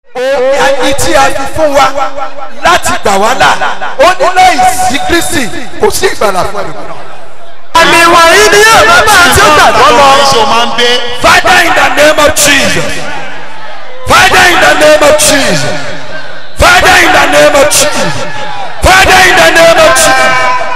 ẹni tí a fi fún wa láti gbà wá là ó ní láì sí kristi kò sí ìgbàlà fún ẹnìkan. àmì wọ̀nyí ni yóò máa bá àti ó gbàgbọ́ lọ. Ṣé o máa ń gbé? father in the name of jesus father in the name of jesus father in the name of jesus father in the name of jesus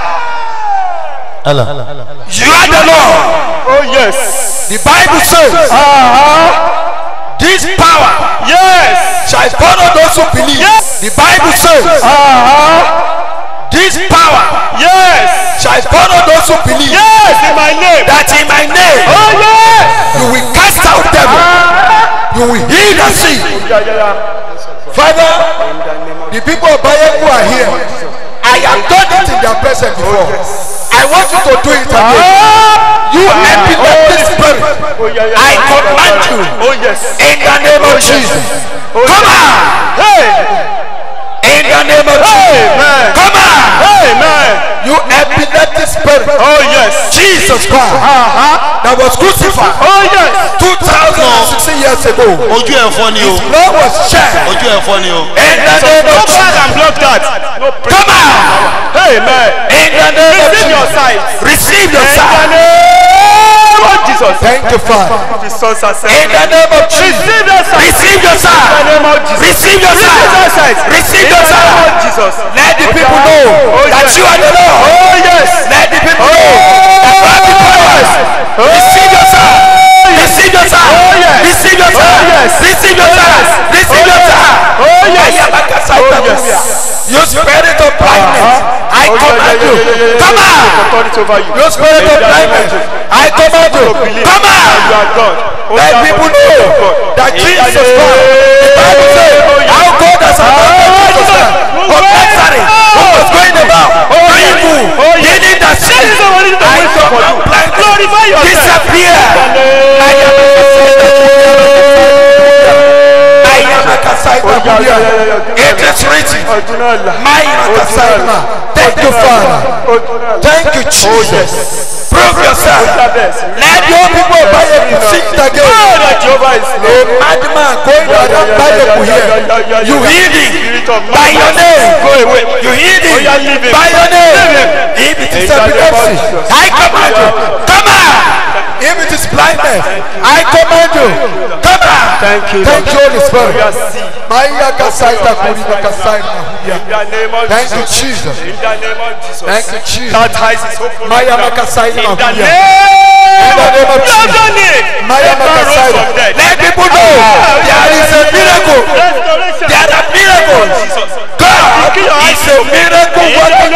you are the lord Oh yes. the bible says Uh-huh. this power Yes. shall follow those who believe Yes. the bible says Uh-huh. this power Yes. shall follow those who believe Yes. In my name. that in my name Oh yes. you will cast out devil you will heal the sick Yeah, yeah, yeah. father the people of bayeku are here i have done it in their presence before i want you to do it again you epileptic spirit Oh yeah, yeah. I yeah. command you. Oh yes. in the name of jesus Oh, come yes. on Hey. in the name of jesus Amen. come on Amen. you epileptic spirit Oh yes. jesus christ Uh-huh. that was crucified Oh yes. two thousand and sixteen years ago Ojú ẹ̀ fọ́ ni o. blood was shed Ojú ẹ̀ fọ́ ni o. in the name No of blood jesus and block that. No come on Amen. in the name of Receive your jesus sight. receive your In the sight name of Jesus. thank you father The sons are in saved. the name of jesus Receive your sight. receive your In the sight name of Jesus. receive your Receive your sight sight. receive In your the name of sight Jesus. let the people know Oh, that yes. you are the lord Oh yes. let the people know that you have the powers receive your sight receive your sight Oh, yes. receive your Oh, sight yes. receive your sight receive your sight Oh yes. Ayabakasai Oh, yes. Tabuya. you spirit of blindness I Oh, yeah, command yeah, you yeah, yeah, yeah, come yeah. on Authority over you. you spirit In of the name of blindness Jesus. I command you To believe come that You on are God. Oh, let yeah, people but you know are God. that In the Jesus name- Christ the Bible says Oh, yes. how God has anointed Jesus Christ of Nazareth who was going about doing evil Oh, yes. healing the sick That is the one that I wait for command you. blindness Glorify yourself. disappear Ayabakasai Oh, yeah, Tabuya. yeah, yeah, yeah, yeah. It is written Ọdúnàlà. Mayirakasaima. Thank you, Father. Ọdúnàlà. Thank you, Jesus. Prove yourself. Let your people buy a sing Oh, again. that Jehovah is A Lord. madman going around by the here. You heal him by your name. Go away. You heal Oh, yeah, leave him him. by your Leave name. him. If it is In the name of epilepsy, Jesus. I command you. Come on. If it is blindness, I command you. Come on. Thank you, Thank you, Holy Spirit. Oh, yeah, see. Maya kasaita kurina kasaita huya. In the name of Thank you, Jesus. Jesus. In the name of Jesus. Thank you, Jesus. That eyes is open. Maya right now. makasaita In the huya. name the name of You have Jesus. done it. Maya Abraham rose makasaita. from dead. Let people know there is a miracle. Restoration. There are miracles. Jesus. God is a miracle working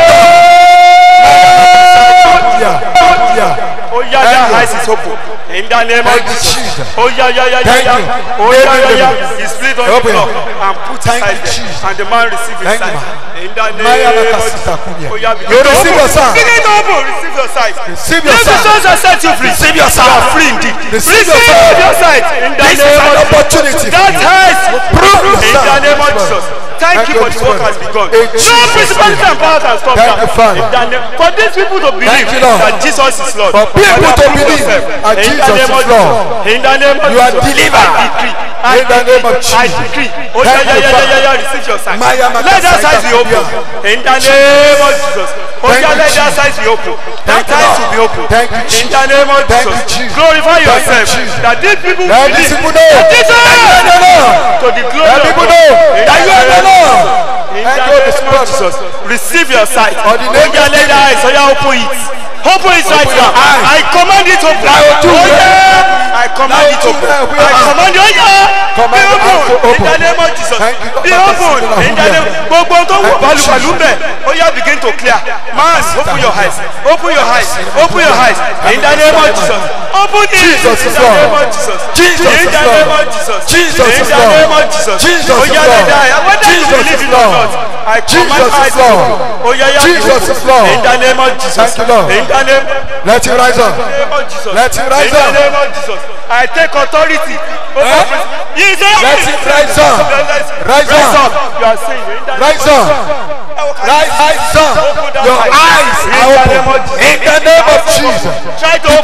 God. Yeah. Oh yeah, Thank that you. eyes is open. In the name of Thank you, Jesus. Jesus. Oh yeah, yeah, yeah, Thank yeah, you. yeah. Oh yeah, yeah, yeah. Amen. He split on the Open. floor and put Thank his you, sight Jesus. there. And the man received his Thank you, sight. man. In the Maya name of makasita Jesus. kuya. Oh yeah, begin You to receive open. your sight. Begin to open. Receive your sight. Receive your Jesus sight. has set you free. Receive your You sight. are free indeed. Receive your Receive sight. your sight. In the This is name an of Jesus. opportunity. That has Prove in the yourself. name of Jesus. Thank you for the work has begun. In No Jesus' principality name. and power can stop Thank that. you, Father. In the name- For these people to believe Thank you, Lord. that Jesus is Lord. For people Father, to prove believe yourself. that In the Jesus name is of Lord. Jesus. In the name of You are Jesus. delivered. I decree. I In the name of decree. I Jesus. decree. Oh yeah, Thank yeah, you, yeah, yeah, Father. yeah, yeah. Receive your sight. Maya Let that sight be open. Makasaita. In the name of Jesus. Oh Thank yeah, you, let that Jesus. sight be open. That Thank you, sight Lord. will be open. Thank you, In Jesus. the name of Thank you, Jesus. Jesus. Glorify Thank you, yourself. Jesus. That these people Let believe these people know that Jesus that you are the Lord. to the glory Let of people God. know In that you are the name- Lord. In Thank the you, Holy name of Spirit. Jesus, receive your sight. For the name Oya of let the eyes, oya open it. Open it right your now. eyes. I command it open. Now ojú rẹ. Oya, I command Now it ojú open. rẹ, we I are- command it. Oya, be Command the eyes to open. In open. the name of Jesus. Thank you, Be Lord. open. In the name. Gbogbo tó wọ Thank you, balùbalù Jesus. bẹ̀. Oya begin to clear. Man, open your eyes. Open your eyes. Open your eyes. In the name of Jesus. Open it. Jesus In is the Lord. name of Jesus. Jesus In is the Lord. name of Jesus. Jesus In is the Lord. name of Jesus. Jesus is Oya Lord. let the eye. Whether you Jesus believe is it or Lord. not. I Jesus command is eyes to Lord. open. Oh yeah, yeah. Jesus is Lord. In the name of Jesus. Thank you, Lord. In the name, Let it rise up. name of Jesus. Let it rise In the up. name of Jesus. I take authority. over Eh? prin- Yes, sir. Let it rise up. Rise Rise up. up. You are saying in the Rise up. Rise, rise up. Your eyes are open. In the name of Jesus. Try to The open people it.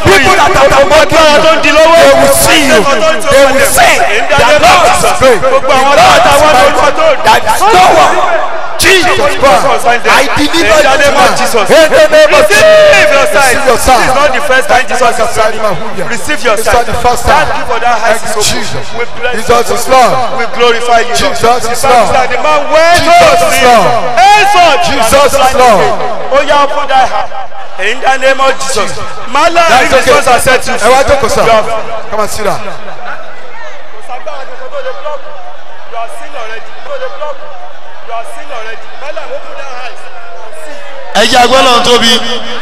that are mocking agbára tó ń di you, lọ́wọ́ they will see you. They will say that Lord is great. The gbogbo àwọn Lord tó is àtàwọn mighty. olùkọ́ tó That is no one. Jesus Christ. I deliver In the you name of tonight. Jesus. In the name of Receive your sight. Receive your This sight. is not the first time Jesus is Receive healing. your Receive your It's sight. not the first time. Thank you for that high Thank you, Jesus. We bless Jesus you. is Lord. We glorify you. Lord. Jesus is The Bible Lord. said The man went Jesus to is him. Lord. Henceforth, you are Jesus not is blind Lord. again. Oh yeah, open that heart. In the name of Jesus. Mala, That's if the okay. sons are set you Ẹ wá jókòó sir. You have- Come and sit down. ẹ jẹ́ agbọ́dọ̀ tóbi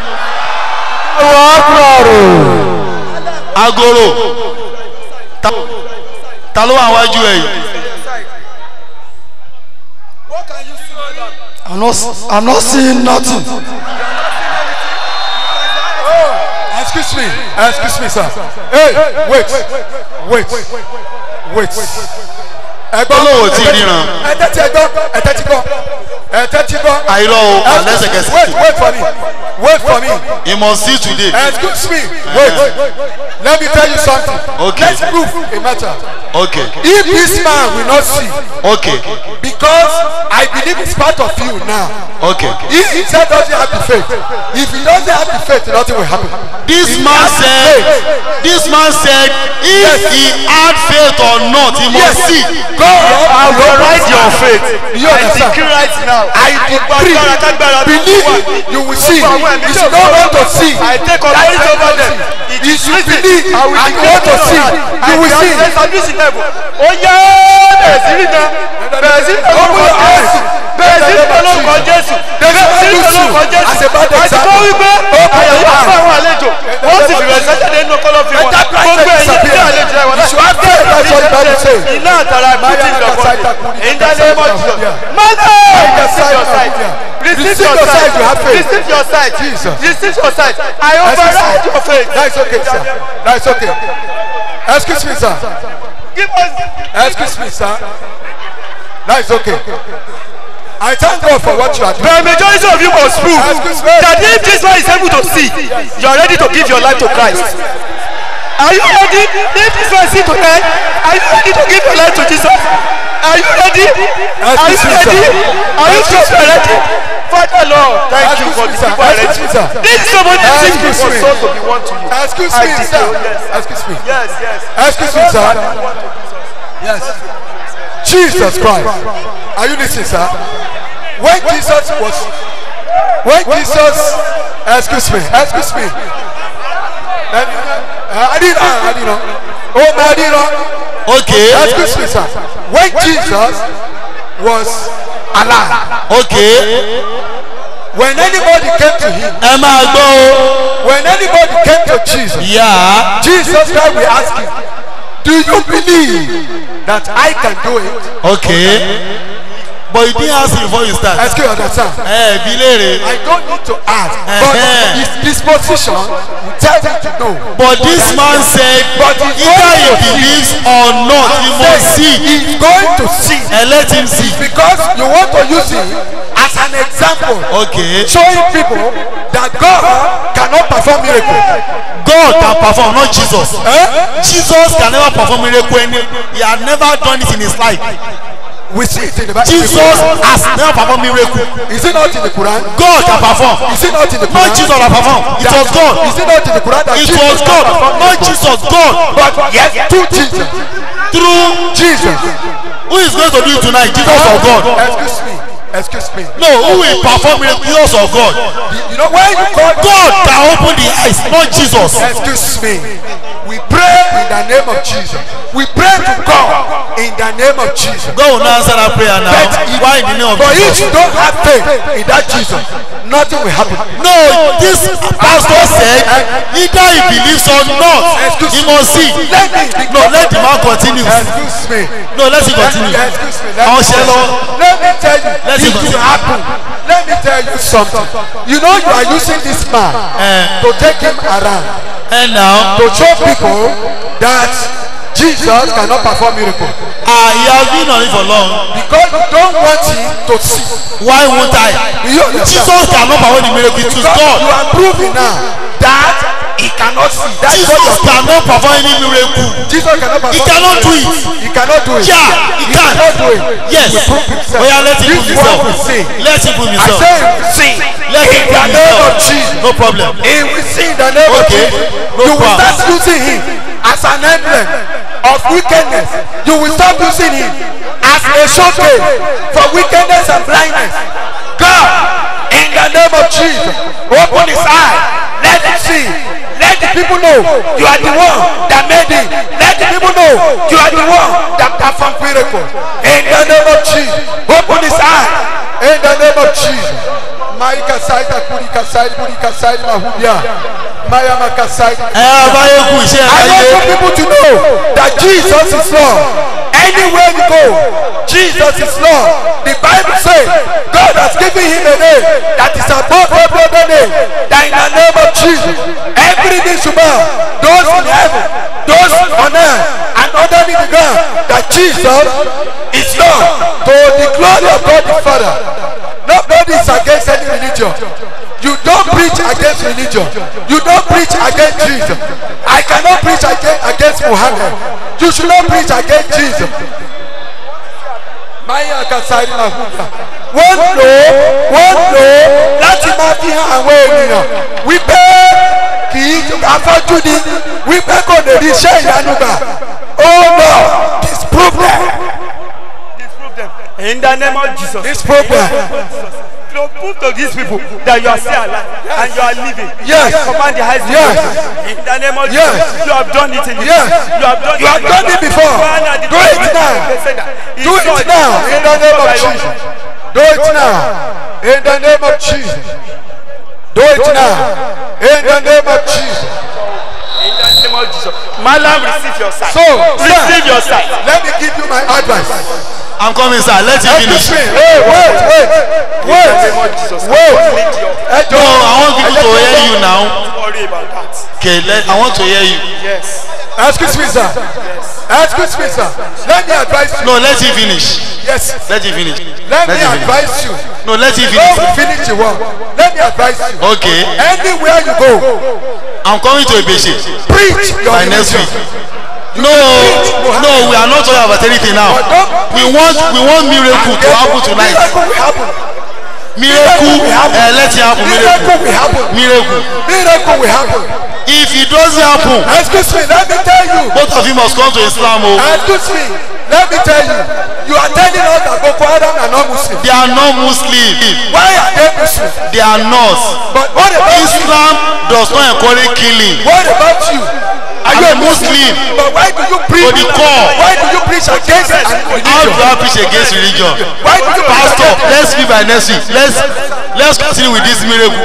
agoro Ta- ta ló wà wájú ẹ yìí I'm not, I'm not seeing nothing. Excuse me. Excuse me, sir. Hey, wait. Wait. Wait. Ẹgbọ́n Olówó tí ríran. Ẹ tẹ́tí ẹgbọ́n. Ẹ tẹ́tí gbọ́. Ẹ tẹ́tí gbọ́. àìrọ̀ o Excuse- àlẹ́sẹ̀kẹsẹ̀ Wait, wait for me. Wait for me. he must see today Excuse me. Wait. Let me tell you something. Okay. Let's prove a matter. okay If this man will not see, okay because I believe it's part of you now. okay If he said doesn't have the faith, if he doesn't have the faith, nothing will happen. this If he man has the said faith, this man said if Yes. he had faith or not he must Yes. see God I will write your faith. You I understand? decree right now. I decree, Agbára kágbára tó believe wà. it, you will see. Gbogbo àwọn ẹ̀mí If tó you don't want to see, I take authority over them. It if is you written. believe I will and you declare want to it see, tonight. you I will can see. establish in heaven. Ó yá bẹ̀rẹ̀ sí rí náà. Bẹ̀rẹ̀ sí rí náà Open lórúkọ your eyes. Jésù. Bẹ̀rẹ̀ sí rí náà lórúkọ Jésù. They Bẹ̀rẹ̀ sí rí never náà use you lórúkọ Jésù. as a bad Àti example. tó wípé Open your àyẹ̀wò eyes. fún àwọn àlejò. Wọ́n sì bẹ̀rẹ̀ sẹ́jáde nínú kọ́lọ́fín wọn. Let that Gbogbo Christ ẹ̀yẹ tí disappear. àlejò ẹ̀wọ̀n You should have faith, that's what the Bible says. Iná àtàrà ìbútí ìdọ̀bọ̀n. In the name of Jesus. Mother! Receive your sight. Receive your sight. you have faith. Receive your sight. Jesus. Receive your sight. I Excuse override me. your faith. That's okay, sir. That's okay. Excuse me, sir. Give us. Excuse me, sir. That's okay. I thank God for what you are doing. The majority of you must prove Excuse me. that if this man is able to see, you are ready to give your life to Christ. Are you ready? If this man see tonight, are you ready to give your life to Jesus? Are you ready? Are you Excuse me, sir. ready? Are you sure you are ready? Father Lord, thank you Excuse for me, the sir. people are Excuse me, ready. sir. This is somebody Excuse seeking for me. souls to be one to you. Excuse I me, declare, sir. yes. Excuse me. Yes, yes. Excuse me, sir. Yes. Jesus Christ. Are you listening, sir? When Jesus was, when Jesus, excuse me, excuse me. I didn't know, I didn't know. Oh, I didn't know. okay Excuse me, sir. When Jesus was alive, okay when anybody came to him, ẹ máa gbọ́ o when anybody came to Jesus, yà Jesus Christ will ask him, Do you believe that I can do it? okay but you didn't ask him before you start Excuse me, understand? ẹ bí léèrè I don't need to ask, but Uh-huh. his disposition will tell me to know. but this man said But he's either he going to believes or not he must see He's going to see and let him see because you want to use him as an example, okay showing people that God cannot perform miracles. God can perform not Jesus Eh? Jesus can never perform miracle any he had never done it in his life We see it in the Bible. Jesus has never performed miracle Is it not in the Quran? God can perform Is it not in the Quran? not Jesus can perform it was God Is it not in the Quran that it Jesus was can God perform not miracles? Jesus God But yes, through Jesus. through Jesus. who is going to do it tonight Jesus or God Excuse me. Excuse me. no who will perform miracle Jesus or God You know when you call God can open the eyes not Jesus Excuse me. We pray in the name of Jesus. We pray to God in the name of Jesus. God will not answer that prayer now But if, why in the name of but if Jesus you don't have faith in that Jesus, nothing will happen. no this pastor said either he believes or not Excuse he me. must see Let me no let the man continue Excuse me. no let him continue Excuse me. Let àwọn me, ṣe lọ let me tell you, Let it him will continue. happen. Let me tell you something. You know you are using this man Eh. to take him around and now to show people that Jesus cannot perform miracles ah he has been on it for long because you don't want him to see. why won't I Do you understand? Jesus cannot perform the miracle it is Because you God are proving now that he cannot see. That's what Jesus you're cannot perform any miracle. Jesus cannot perform. He cannot do it. He cannot do it. Yeah, he he can. cannot do it. Yes. He will prove himself. Oya let him This prove is what himself. we see. Let him prove I himself. say he will sing. Let him in prove the name of himself. Jesus. No problem. He will sing in the name of Okay. Jesus. No you will problem. start using him as an emblem of wickedness. You will start using him as a showcase for wickedness and blindness. God, in the name of Jesus, open his eye. Let him see. Let the people know you are the one that made him. Let the people know you are the one that performed miracles. In the name of Jesus, open his eye. In the name of Jesus. Maika saita kurika saita kurika saita mahubia. Maya makasaita. Ẹ abáyé kú iṣẹ́ I ayé. want people to know that Jesus is Lord. Anywhere you go, Jesus is Lord. The Bible says God has given him a name that is above every other name. That in the name of Jesus, every knee should bow. Those in heaven, those on earth, and underneath the ground, that Jesus is Lord. To the glory of God the Father. Nobody is against any religion. You don't preach against religion. You don't preach against Jesus. I cannot preach against, against Muhammad. You should not preach against Jesus. Maya Kasari Mahuda. Wọ́n lò ó, wọ́n lò ó láti máa fi hàn àwọn ènìyàn wípé kì í afọ́jú ni wípé kò lè rí iṣẹ́ ìyanu gbà. Oh no, disprove them. Disprove them. In the name of Jesus. Disprove them. To prove to these people that you are still alive and you are living. Yes. I command the highest Yes. In the name of Yes. Jesus. You have done it in the Yes. You have done You have done it before. Do it now. Do it now in the name of Jesus. Do it now in the name of Jesus. Do it now in the name of Jesus. In the name of Jesus. Malam, receive your sight. So, receive sir, your sight. let me give you my advice. I'm coming sir. Let him finish. Excuse me. Hey, wait, wait, name of wait, Jesus. wait. Need your Ẹ No, jọ̀ọ́, I want people to hear you now. worry about that. Okay, let, I want to hear you. Yes. Excuse me, sir. Excuse me, sir. Let me advise you. No, let him finish. Yes. Let him finish. Let me Let him finish. advise you. No, let him Don't finish. finish the work. Let me advise you. Okay, Anywhere you go, I'm coming to Ebeshe preach your by next religion. week. No, no, we are not talking about anything now. We want, we want miracle to happen tonight. Miracle will happen. Miracle, uh, let it happen. Miracle Miracle, will happen. miracle. Miracle will happen. If it doesn't happen, Excuse me, let me tell you. both of you must come to Islam. Oh, Excuse me, let me tell you. You are telling us that Boko Haram are not Muslim. they are not Muslim. Why are they Muslim? They are not. But what about you? Islam does not encourage killing. What about you? Are I'm you a Muslim. But why do you preach? To the core. Why do you preach against an How do religion? I preach against religion? Why do you preach Pastor, against? let's be by next week. Let's let's continue with this miracle.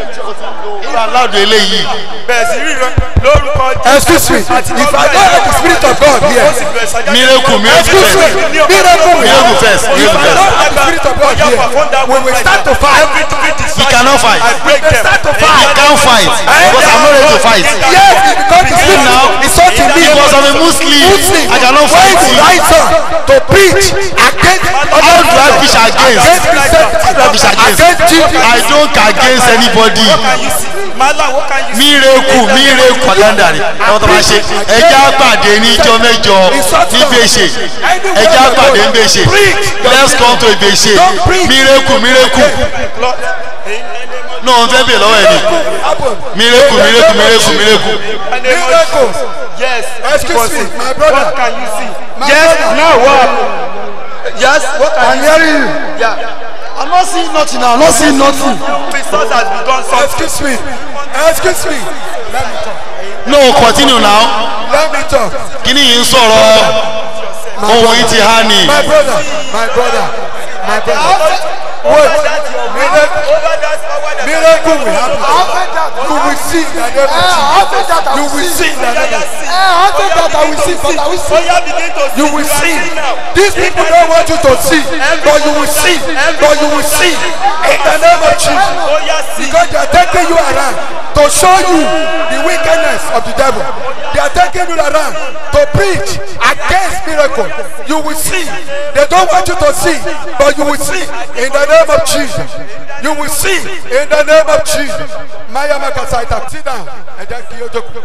You allowed the eléyìí. Bẹ̀rẹ̀ sí ríran lórúkọ Excuse me, if I don't have the spirit of God here, Miracle, miracle excuse me, first. miracle will Miracle happen. first. If Miracle I don't first. have the spirit of God here, when we start to fight, We cannot fight. I break we them. start to We fight. can't fight because I'm not ready to fight. Yes, because the spirit now is such in me. because I'm a Muslim. Muslim, I cannot when fight you you. rise up to preach against How do I preach against? against Christianity, How do I preach against? against Jesus. I don't against anybody. Can you see? Malam, what can you see? mírèkù mírèkù kàlẹ́ndà ni àwọn tó máa ṣe ẹjẹ́ àpàdé níjọ́ mẹ́jọ ní Ìbèṣe ẹjẹ́ àpàdé ní Ìbèṣe let's come to Ìbèṣe mírèkù mírèkù Lord, in the name of náà wọ́n fẹ́ bèèrè lọ́wọ́ ẹ̀ ni Happen. mírèkù mírèkù mírèkù mírèkù the name of Miracles. Yes. Excuse me, my brother. What can you see? My yes. brother. Now what? happened? Yes. What can I'm you hearing you. see? Yeah. I'm not seeing nothing now. I'm not seeing nothing. Christos has begun something. Excuse me. Excuse me. Let me talk. no continue now Let me talk. kíní yìí ń sọ̀rọ̀ ohun yìí ti há ni My brother. My brother. My brother. Wait. Miracle, Over that power that miracle will happen. I'll take that. You will see in the name of I'll take that. I Jesus. You will will see. see in the name of Jesus. I'll take that. I will see. But I will see. Oya begin to see. You will are see. seeing now. These people don't want you to see, but you will see. But you will see in the name of Jesus. Oya see. Because they are taking you around to show you the wickedness of the devil. They are taking you around to preach against miracle. You will see. They don't want you to see, but you will see in the name of Jesus. You will see in the name of Jesus. Maya Makasaita, sit down. Ẹ jẹ́ kí ó jókòó.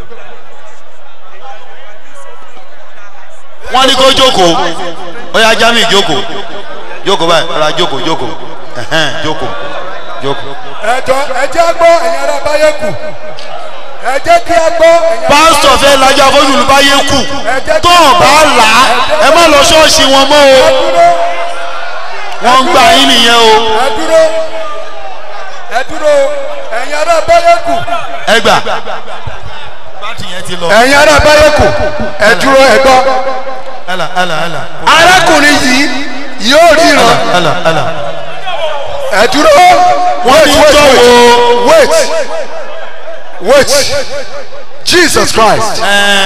wọ́n ní kó jókòó ó yá jami jókòó jókòó báyìí ọ̀la jókòó jókòó ẹ̀hẹ́n, jókòó jókòó. Ẹ jọ ẹ jẹ́ gbọ́ ẹ̀yin ará báyé kù. Ẹ jẹ́ kí a gbọ́ ẹ̀yin ará pásítọ̀ fẹ́ lajà fóònù olùbáyé kù tó ò bá là á ẹ má lọ ṣọ́ọ̀ṣì wọn mọ́ o dúró. wọ́n ń gbà yín nìyẹn o Ẹ dúró. Ẹ dúró. Ẹ̀yin ará báyé kù. ẹ gbà. bátì yẹn ti lọ. Ẹ̀yin ará báyé kù. Ẹ dúró ẹ gbọ́. ẹlà ẹlà ẹlà Arákùnrin yìí yóò ríran. ẹlà ẹlà. Ẹ dúró. wọ́n ní Wait, tó wait, wo wait. Wait. Jesus Christ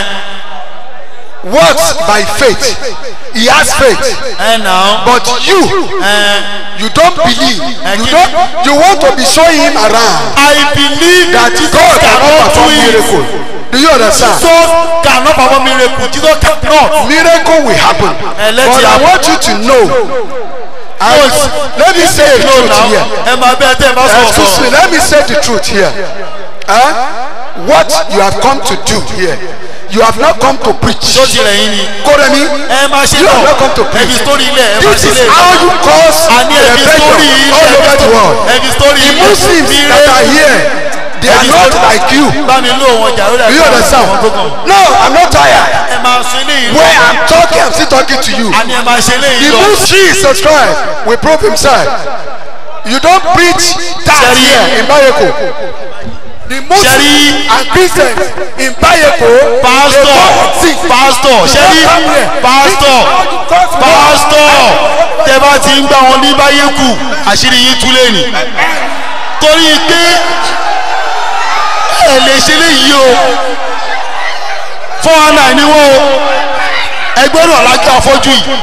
works by faith. He has faith. ẹ nà ó. But you, ẹ you don't believe. You Again. don't. You want to be showing him around I believe that Jesus God cannot cannot do perform it. miracle. Do you understand? Jesus cannot perform miracle Jesus cannot. Miracle will happen. Eh, let But it I happen. want you to know. And let me say the no truth now here. ẹ máa bẹ́ẹ̀ tẹ́ ẹ bá sọ̀rọ̀ Excuse me, sọ̀rọ̀. let me say the truth here. Huh? What you have come to do here, you have not come to preach. tó ti rẹ̀ yín ni. Koremi, ẹ máa ṣe you have náà not come to ẹ preach. fi sórí ilẹ̀ ẹ máa This ṣe is lé. how you cause àní ẹ fi rebellion sórí ilẹ̀ all over the world. ẹ fi sórí The ilẹ̀. Muslims that are here, they are not like you. bá mi lò wọn jà lórí Do you àti understand? àwọn tó kàn. No, I'm not tired. ẹ máa ṣe léyìn lọ. Where I'm talking, I'm still talking to you. àní ẹ máa ṣe The léyìn lọ. Muslims, Jesus Christ, will prove himself. You don't preach that Jerry. here in Bayeko. The Muslims Jerry. and Christians in Bayeko, they pásítọ̀ come and sing. pásítọ̀ ṣé ní pásítọ̀ pásítọ̀ tẹ bá ti ń gbà wọn ní báyé kù àṣírí yín tú lẹ́nu torí pé ẹ lè ṣe léyìí o four hundred nine ni wọ́n o ẹgbẹ́ náà lájọ́ afọ́jú yìí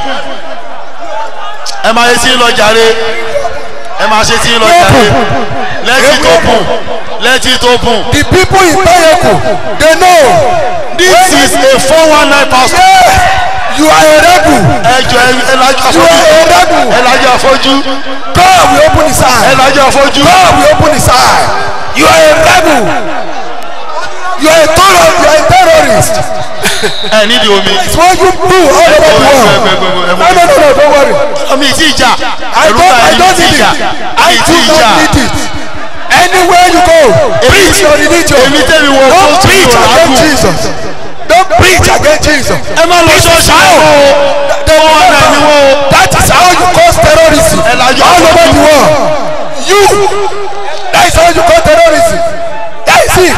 ẹ máa ṣe tí ń lọ jàre ẹ máa ṣe tí ń lọ jàre let it open let it open The people in Bayeko, they know. this is a four one nine pastor. Yeah, you are a rebel. ẹjọ ẹlajọ You are a afọjú rebel. ẹlajọ afọjú God will open his eye. ẹlajọ afọjú God will open his eye. You are a rebel. You are a terror. You are a terrorist. ẹ nídìí omi It's what you do all over the world. No, no, no, no, don't worry. omi ìtì ìjà I ẹrú don't, bá I ẹni don't ìtì need ìjà it. I ìtì do ìjà not need it. Anywhere you go, preach your religion. èmi tẹ́mi wọ Don't fóòtù preach yóò against lágùn Jesus. Don't preach against Jesus. ẹ má lọ ṣọ́ọ̀ṣì wọn o four one nine ni wọn o That is how you cause terrorism ẹlajọ all over the afọjú world. You, that is how you cause terrorism. That is it.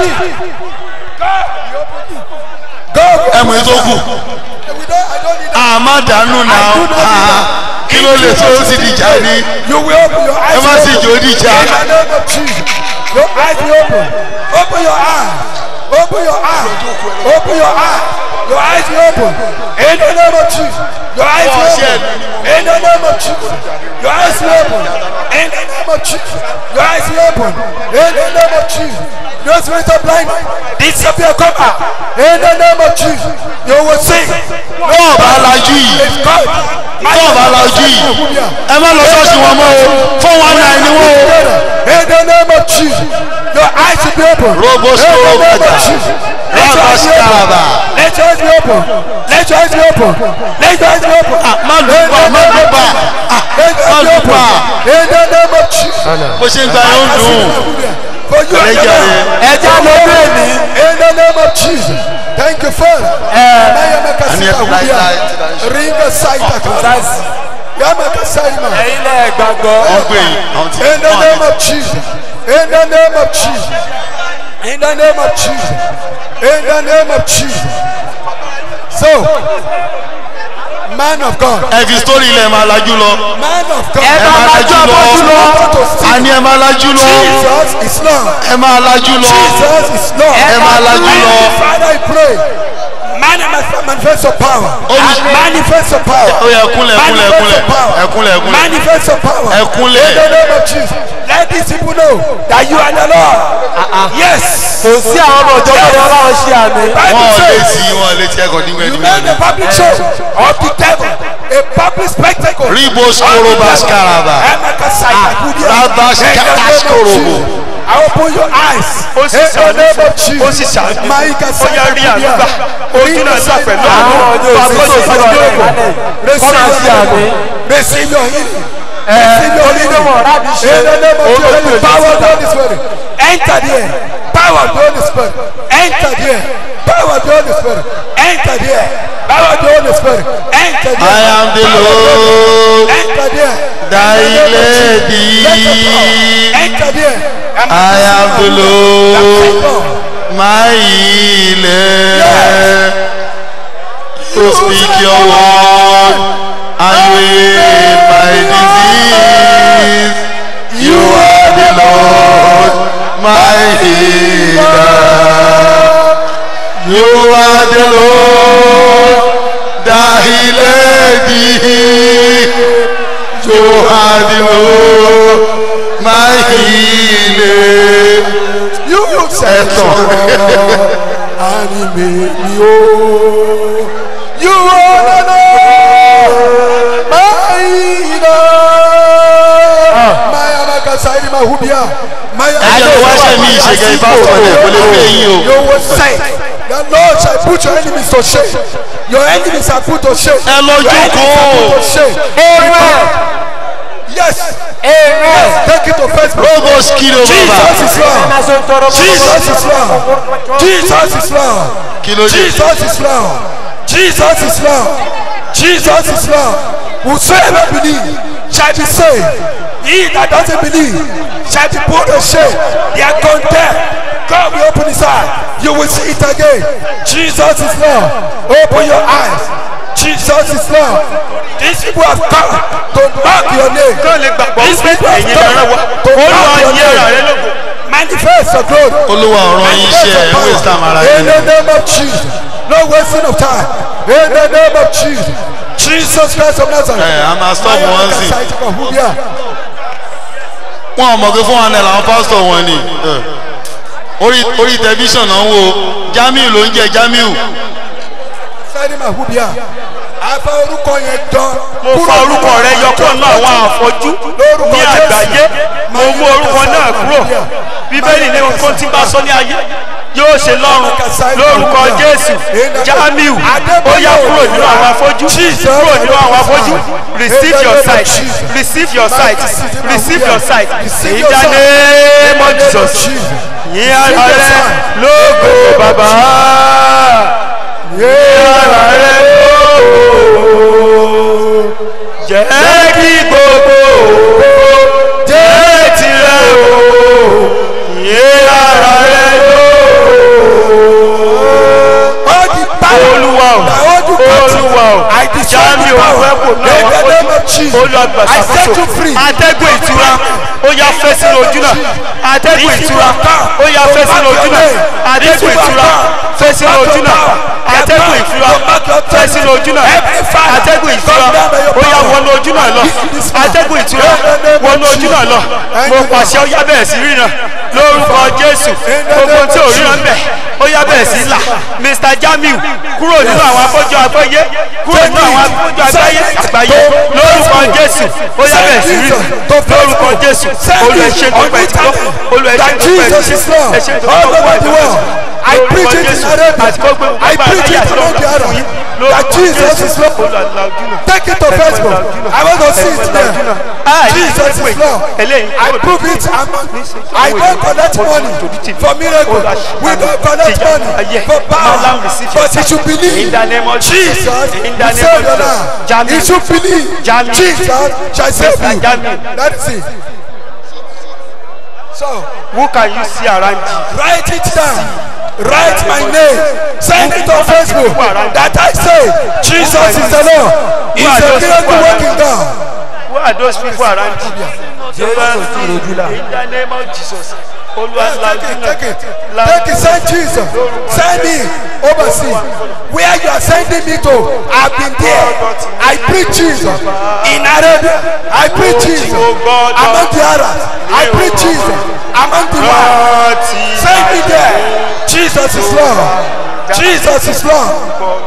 God, ẹmu yìí tó kù we don't, I don't need that. àmà dànù náà Ah, kí ló lè tó ó sì di ìjà ni You will open your eyes. ẹ má sì jò ó di ìjà In the name of Jesus. Your eyes will open. Open your eyes. Open your eyes. Open your eyes. Your eyes will open. In the name of Jesus. Your eyes will open. In the name of Jesus. Your eyes will open. In the name of Jesus. Your eyes will open. In the name of Jesus. No spirit of blindness. Disappear, come out. In the name of Jesus. You will sing. tó o bá lajú yìí It's God. tó o bá lajú yìí ẹ má lọ ṣọ́ọ̀ṣì wọn mọ́ o four one nine ni wọn o. In the name of Jesus, your eyes will be open. Robo In the stroke name of better. Jesus, let your eyes be Rabaskaraba. open. Let your eyes be open. Let your eyes be open. Let your eyes be open. má lù In pa the má name lù of pa Jesus, let your má eyes be lù open. pa In the name of Jesus. bó ṣe ń gba yóò dùn For you are Ẹlẹ́jà the rẹ̀. Lord. Ẹja ló dé mi. In the name of Jesus. Thank you, Father. Mayamaka Ani sita ẹ̀kọ́ láì wúyà. láì ti dá iṣẹ́. Ringa saita kan. Yamaka saima. ẹ̀yin lẹ gbàgbọ́. wọ́n gbé yìí àwọn tí In the name of Jesus. In the name of Jesus. In the name of Jesus. In the name of Jesus. So, man of God. ẹ fi sítórì ilẹ̀ máa lajú lọ Man of God. ẹ máa lajú lọ àní ẹ máa lajú lọ Jesus is Lord. ẹ máa lajú lọ Jesus is Lord. ẹ máa lajú lọ Father, I pray. Manifest, manifest your power. Olùs- Manifest your power. ó yẹ ẹkúnlẹ̀ ẹkúnlẹ̀ ẹkúnlẹ̀ ẹkúnlẹ̀ ẹkúnlẹ̀ Manifest your power. ẹkúnlẹ̀ In the name of Jesus. let these people know that you are the Lord. Yes. kò sí àwọn ọmọ ìjọ tó yọ láwọn ṣe àmì. wọn ò Bible lè says sí wọn ò lè tí ẹkọ nígbà you nígbà made a public show of the devil, a public spectacle. Ribos korobas karaba. Rabas katas korobo. I open your eyes. ó sì In the ṣàánú name of fún ó sì Jesus. ṣàánú Maika ó yẹ rí àdúgbà ojú náà gbà pẹ̀lú àwọn àwọn ọjọ́ òsì tó sọ̀rọ̀ rẹ̀ lálẹ́ kọ́nà sí àmì. Receive your healing. Receive your healing. onídọ̀mọ̀ rábì ṣe In the name of olóògbé Jesus. òjò Power of the síta. Holy Spirit. Enter there. Power of the Holy Spirit. Enter there. Power of the Holy Spirit. Enter there. Power of the Holy Spirit. Enter there. I am the Lord Enter there. thy In the name of Jesus. lady. Let the power Enter there. I am the Lord my healer. To speak your word and heal my disease. You are the Lord my healer. You are the Lord that healed thee. You are the Lord my healer. You you say Ẹ̀tàn. anime mi o. You are the Lord. My healer. My amakasaidi mahubia. My Ayé wa ṣe mi ìṣègùn ìfásitì ọ̀dẹ̀ kò lè gbé yín o. You will say, the Lord shall put your enemies to shame. Your enemies are put to shame. Ẹ lọ Your enemies are jókòó. put to shame. Amen. Yes. Amen. Take it to Facebook. Robos kilo Jesus bàbá. is Lord. Ẹ̀ka ṣe ń tọrọ fún Jesus is Lord. Jesus is Lord. Kí ló dé? Jesus is Lord. Jesus is Lord. Jesus is Lord. Whosoever believe shall be saved. He that doesn't believe shall be put to shame. They are condemned. God will open his eye. You will see it again. Jesus is Lord. Open your eyes. Jesus is Lord. These people have come to mark your name. kán lè gbàgbọ́ These wípé people have ẹ̀yin come lẹ́ràn wa to ó lọ mark your yí ara rẹ name. lógo Manifest your glory. Olúwa ọ̀rọ̀ yín ṣe ẹ̀ ń wé sàm ara In yín. the name of Jesus. No wasting of time. In the name of Jesus. Jesus Christ of Nazareth. Ẹ a máa stop wọn sí. Wọ́n ò mọ̀ pé fún wa náà làwọn pásítọ̀ wọn ni. Ẹ. Orí orí tẹlifíṣàn náà ń wo Jamiu ló ń jẹ Jamiu. Sẹ́ni Mahubia. Afa orúkọ yẹn dán. mo fa orúkọ rẹ yọ kúrò nínú àwọn àfọjú ní àgbáyé mo mú orúkọ náà kúrò bíbélì ní ohun tó ti bá sọ ní ayé yóò ṣe lọ́run lórúkọ jésù jamiu ó yá kúrò nínú àwọn afọ́jú kúrò nínú àwọn afọ́jú receive your sight receive your sight receive your sight in the name of jesus yín ara rẹ lógo bàbá yín ara rẹ lógo jẹ́ kí gbogbo jẹ́ tirẹ̀ o yé ara rẹ All the power. olúwa o All the country. olúwa o I destroy jami the o power. fẹ́ kò In the náà name of Jesus. olùwàgbà I set you ṣàkóso free. atẹ́gùn ìtura ó yá fẹ́ sínú ojú náà atẹ́gùn ìtura ó yá fẹ́ sínú ojú náà atẹ́gùn ìtura fẹ́ sínú ojú náà atẹ́gùn ìtura fẹ́ sínú ojú náà atẹ́gùn ìtura ó yá wọnú ojú náà lọ atẹ́gùn ìtura wọnú ojú náà lọ mo pàṣẹ ó yá bẹ̀rẹ̀ sí ríran lórúkọ jésù gbogbo tí ò ríran bẹ̀ ó yá bẹ̀rẹ̀ sí là mr jamiu kúrò nínú àwọn afọ́jú àgbáyé kúrò nínú àwọn afọ́jú àgbáyé àgbáyé lórúkọ jésù ó yá bẹ̀rẹ̀ sí ríran lórúkọ jésù olùẹ̀ṣẹ̀ tó pẹ̀ tí wọ́n olùẹ̀ṣẹ̀ tó pẹ̀ tí wọ́n ẹ̀ṣẹ̀ tó pẹ̀ tí wọ́n I preach it in Arabia. I preach it in Arabia. That Jesus is Lord. Take it to Facebook. I want to see it there. Jesus is Lord. I prove it. I'm, I don't collect money for miracle. We don't collect money for power. But you should believe In the name of Jesus In will the name save of your Jesus. life. Jamiu. You should believe Jamiu. Jesus shall save you. Jamiu. That is it. So who can you see around you. write it down. Write my name. Send it on Facebook. That I say Jesus is the Lord. He's a miracle working God. who who are those people around you. Jésù ti rojú là. in the name of jesus olúwa Yes, la take ojú it, náà take it. la Take it, send Jesus. Send me overseas. Where you are sending me to, I've been there. I preach Jesus. In Arabia, I preach Jesus. Among the Arabs, I preach Jesus. Among the world, send me there. Jesus is Lord. Jesus is Lord.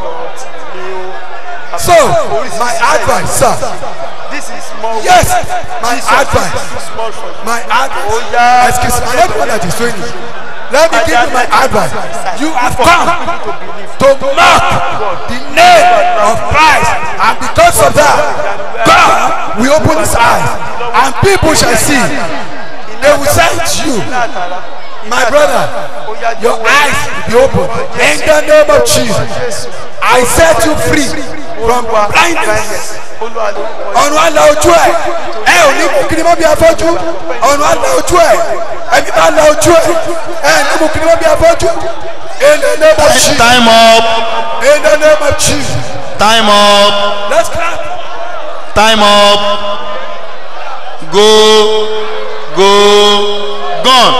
So, my advice, sir. this is small Yes, one. my Jesus advice. is too small for you. My advice. Oh, yeah. Excuse me, I'm not the one that is doing it. Let me give you my advice. You have come to mark the name of Christ, and because of that, God will open his eyes, and people shall see. They will say to you, my brother, your eyes will be opened in the name of Jesus. I set you free from blindness. ọ̀run àlà ojú ẹ̀ ẹ ò ní mú kiri mọ́ bí afọ́jú ọ̀run àlà ojú ẹ̀ ẹni bá la ojú ẹ̀ ẹ ní mú kiri mọ́ bí afọ́jú in the name of Jesus time up in the name of Jesus time up let's clap time up go go gone.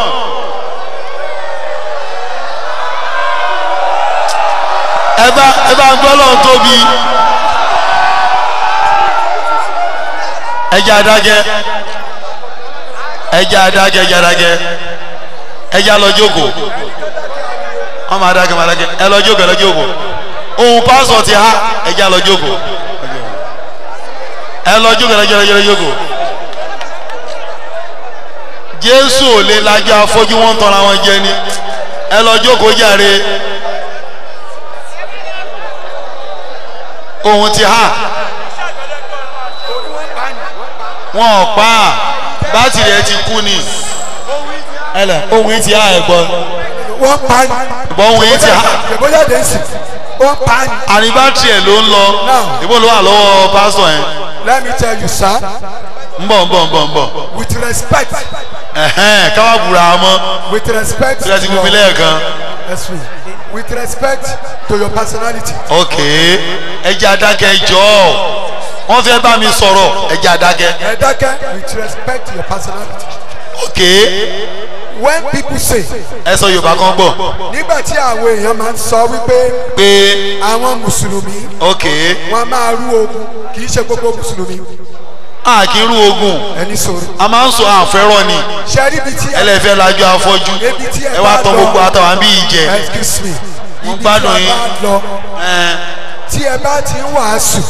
ẹ bá ẹ bá gbọ́ lọ́n tóbi ẹja adágẹ́ ẹja adágẹ́ ẹja adágẹ́ ẹja lọ jókòó wọ́n máa dágẹ́ máa dágẹ́ ẹ lọ jókòó ẹ lọ jókòó ohun pásọ̀ ti há ẹja lọ jókòó ẹ lọ jókòó ẹ lọ jókòó ẹ lọ jókòó jésù ò lè lajú afọ́jú wọn ń tọ́ra wọn jẹ ni ẹ lọ jókòó jàre ohun ti há wọn ò pa á bátìrì ẹ ti kú ni ẹlẹ ohun yìí ti há ẹ gbọ́ wọ́n pa ni gbọ́ ohun yìí ti há ìbóyá dé sí wọ́n pa ni àní bátìrì ẹ ló ń lọ ìbò ló wà lọ́wọ́ pásítọ̀ yẹn let me tell you sir ń bọ̀ ń bọ̀ ń bọ̀ ń bọ̀ with respect ẹ̀hẹ́n káwá bùrà mọ́ with respect tí ẹ ti fún mi lẹ́ẹ̀kan Yes, we. with respect to your personality ok ẹ jẹ́ adákẹ́ jọ wọ́n fẹ́ bá mi sọ̀rọ̀ ẹ jẹ́ adákẹ́ ẹ dákẹ́ with respect to your personality ok when people say ẹ sọ yorùbá kan gbọ́ nígbà tí àwọn èèyàn máa ń sọ wípé pé àwọn mùsùlùmí ok wọn máa rú ogun kì í ṣe gbogbo mùsùlùmí a kì í rú ogun ẹni sọ̀rọ̀ a máa ń sọ àfẹ́rọ̀ ni ṣe rí ibi tí ẹlẹ́fẹ́ lajú afọ́jú ibi tí ẹ wá tán gbogbo àtàwọn bí ìjẹ excuse me Mo ibi gbádùn tí a yín. bá lọ ẹ tí ẹ bá ti ń wàásù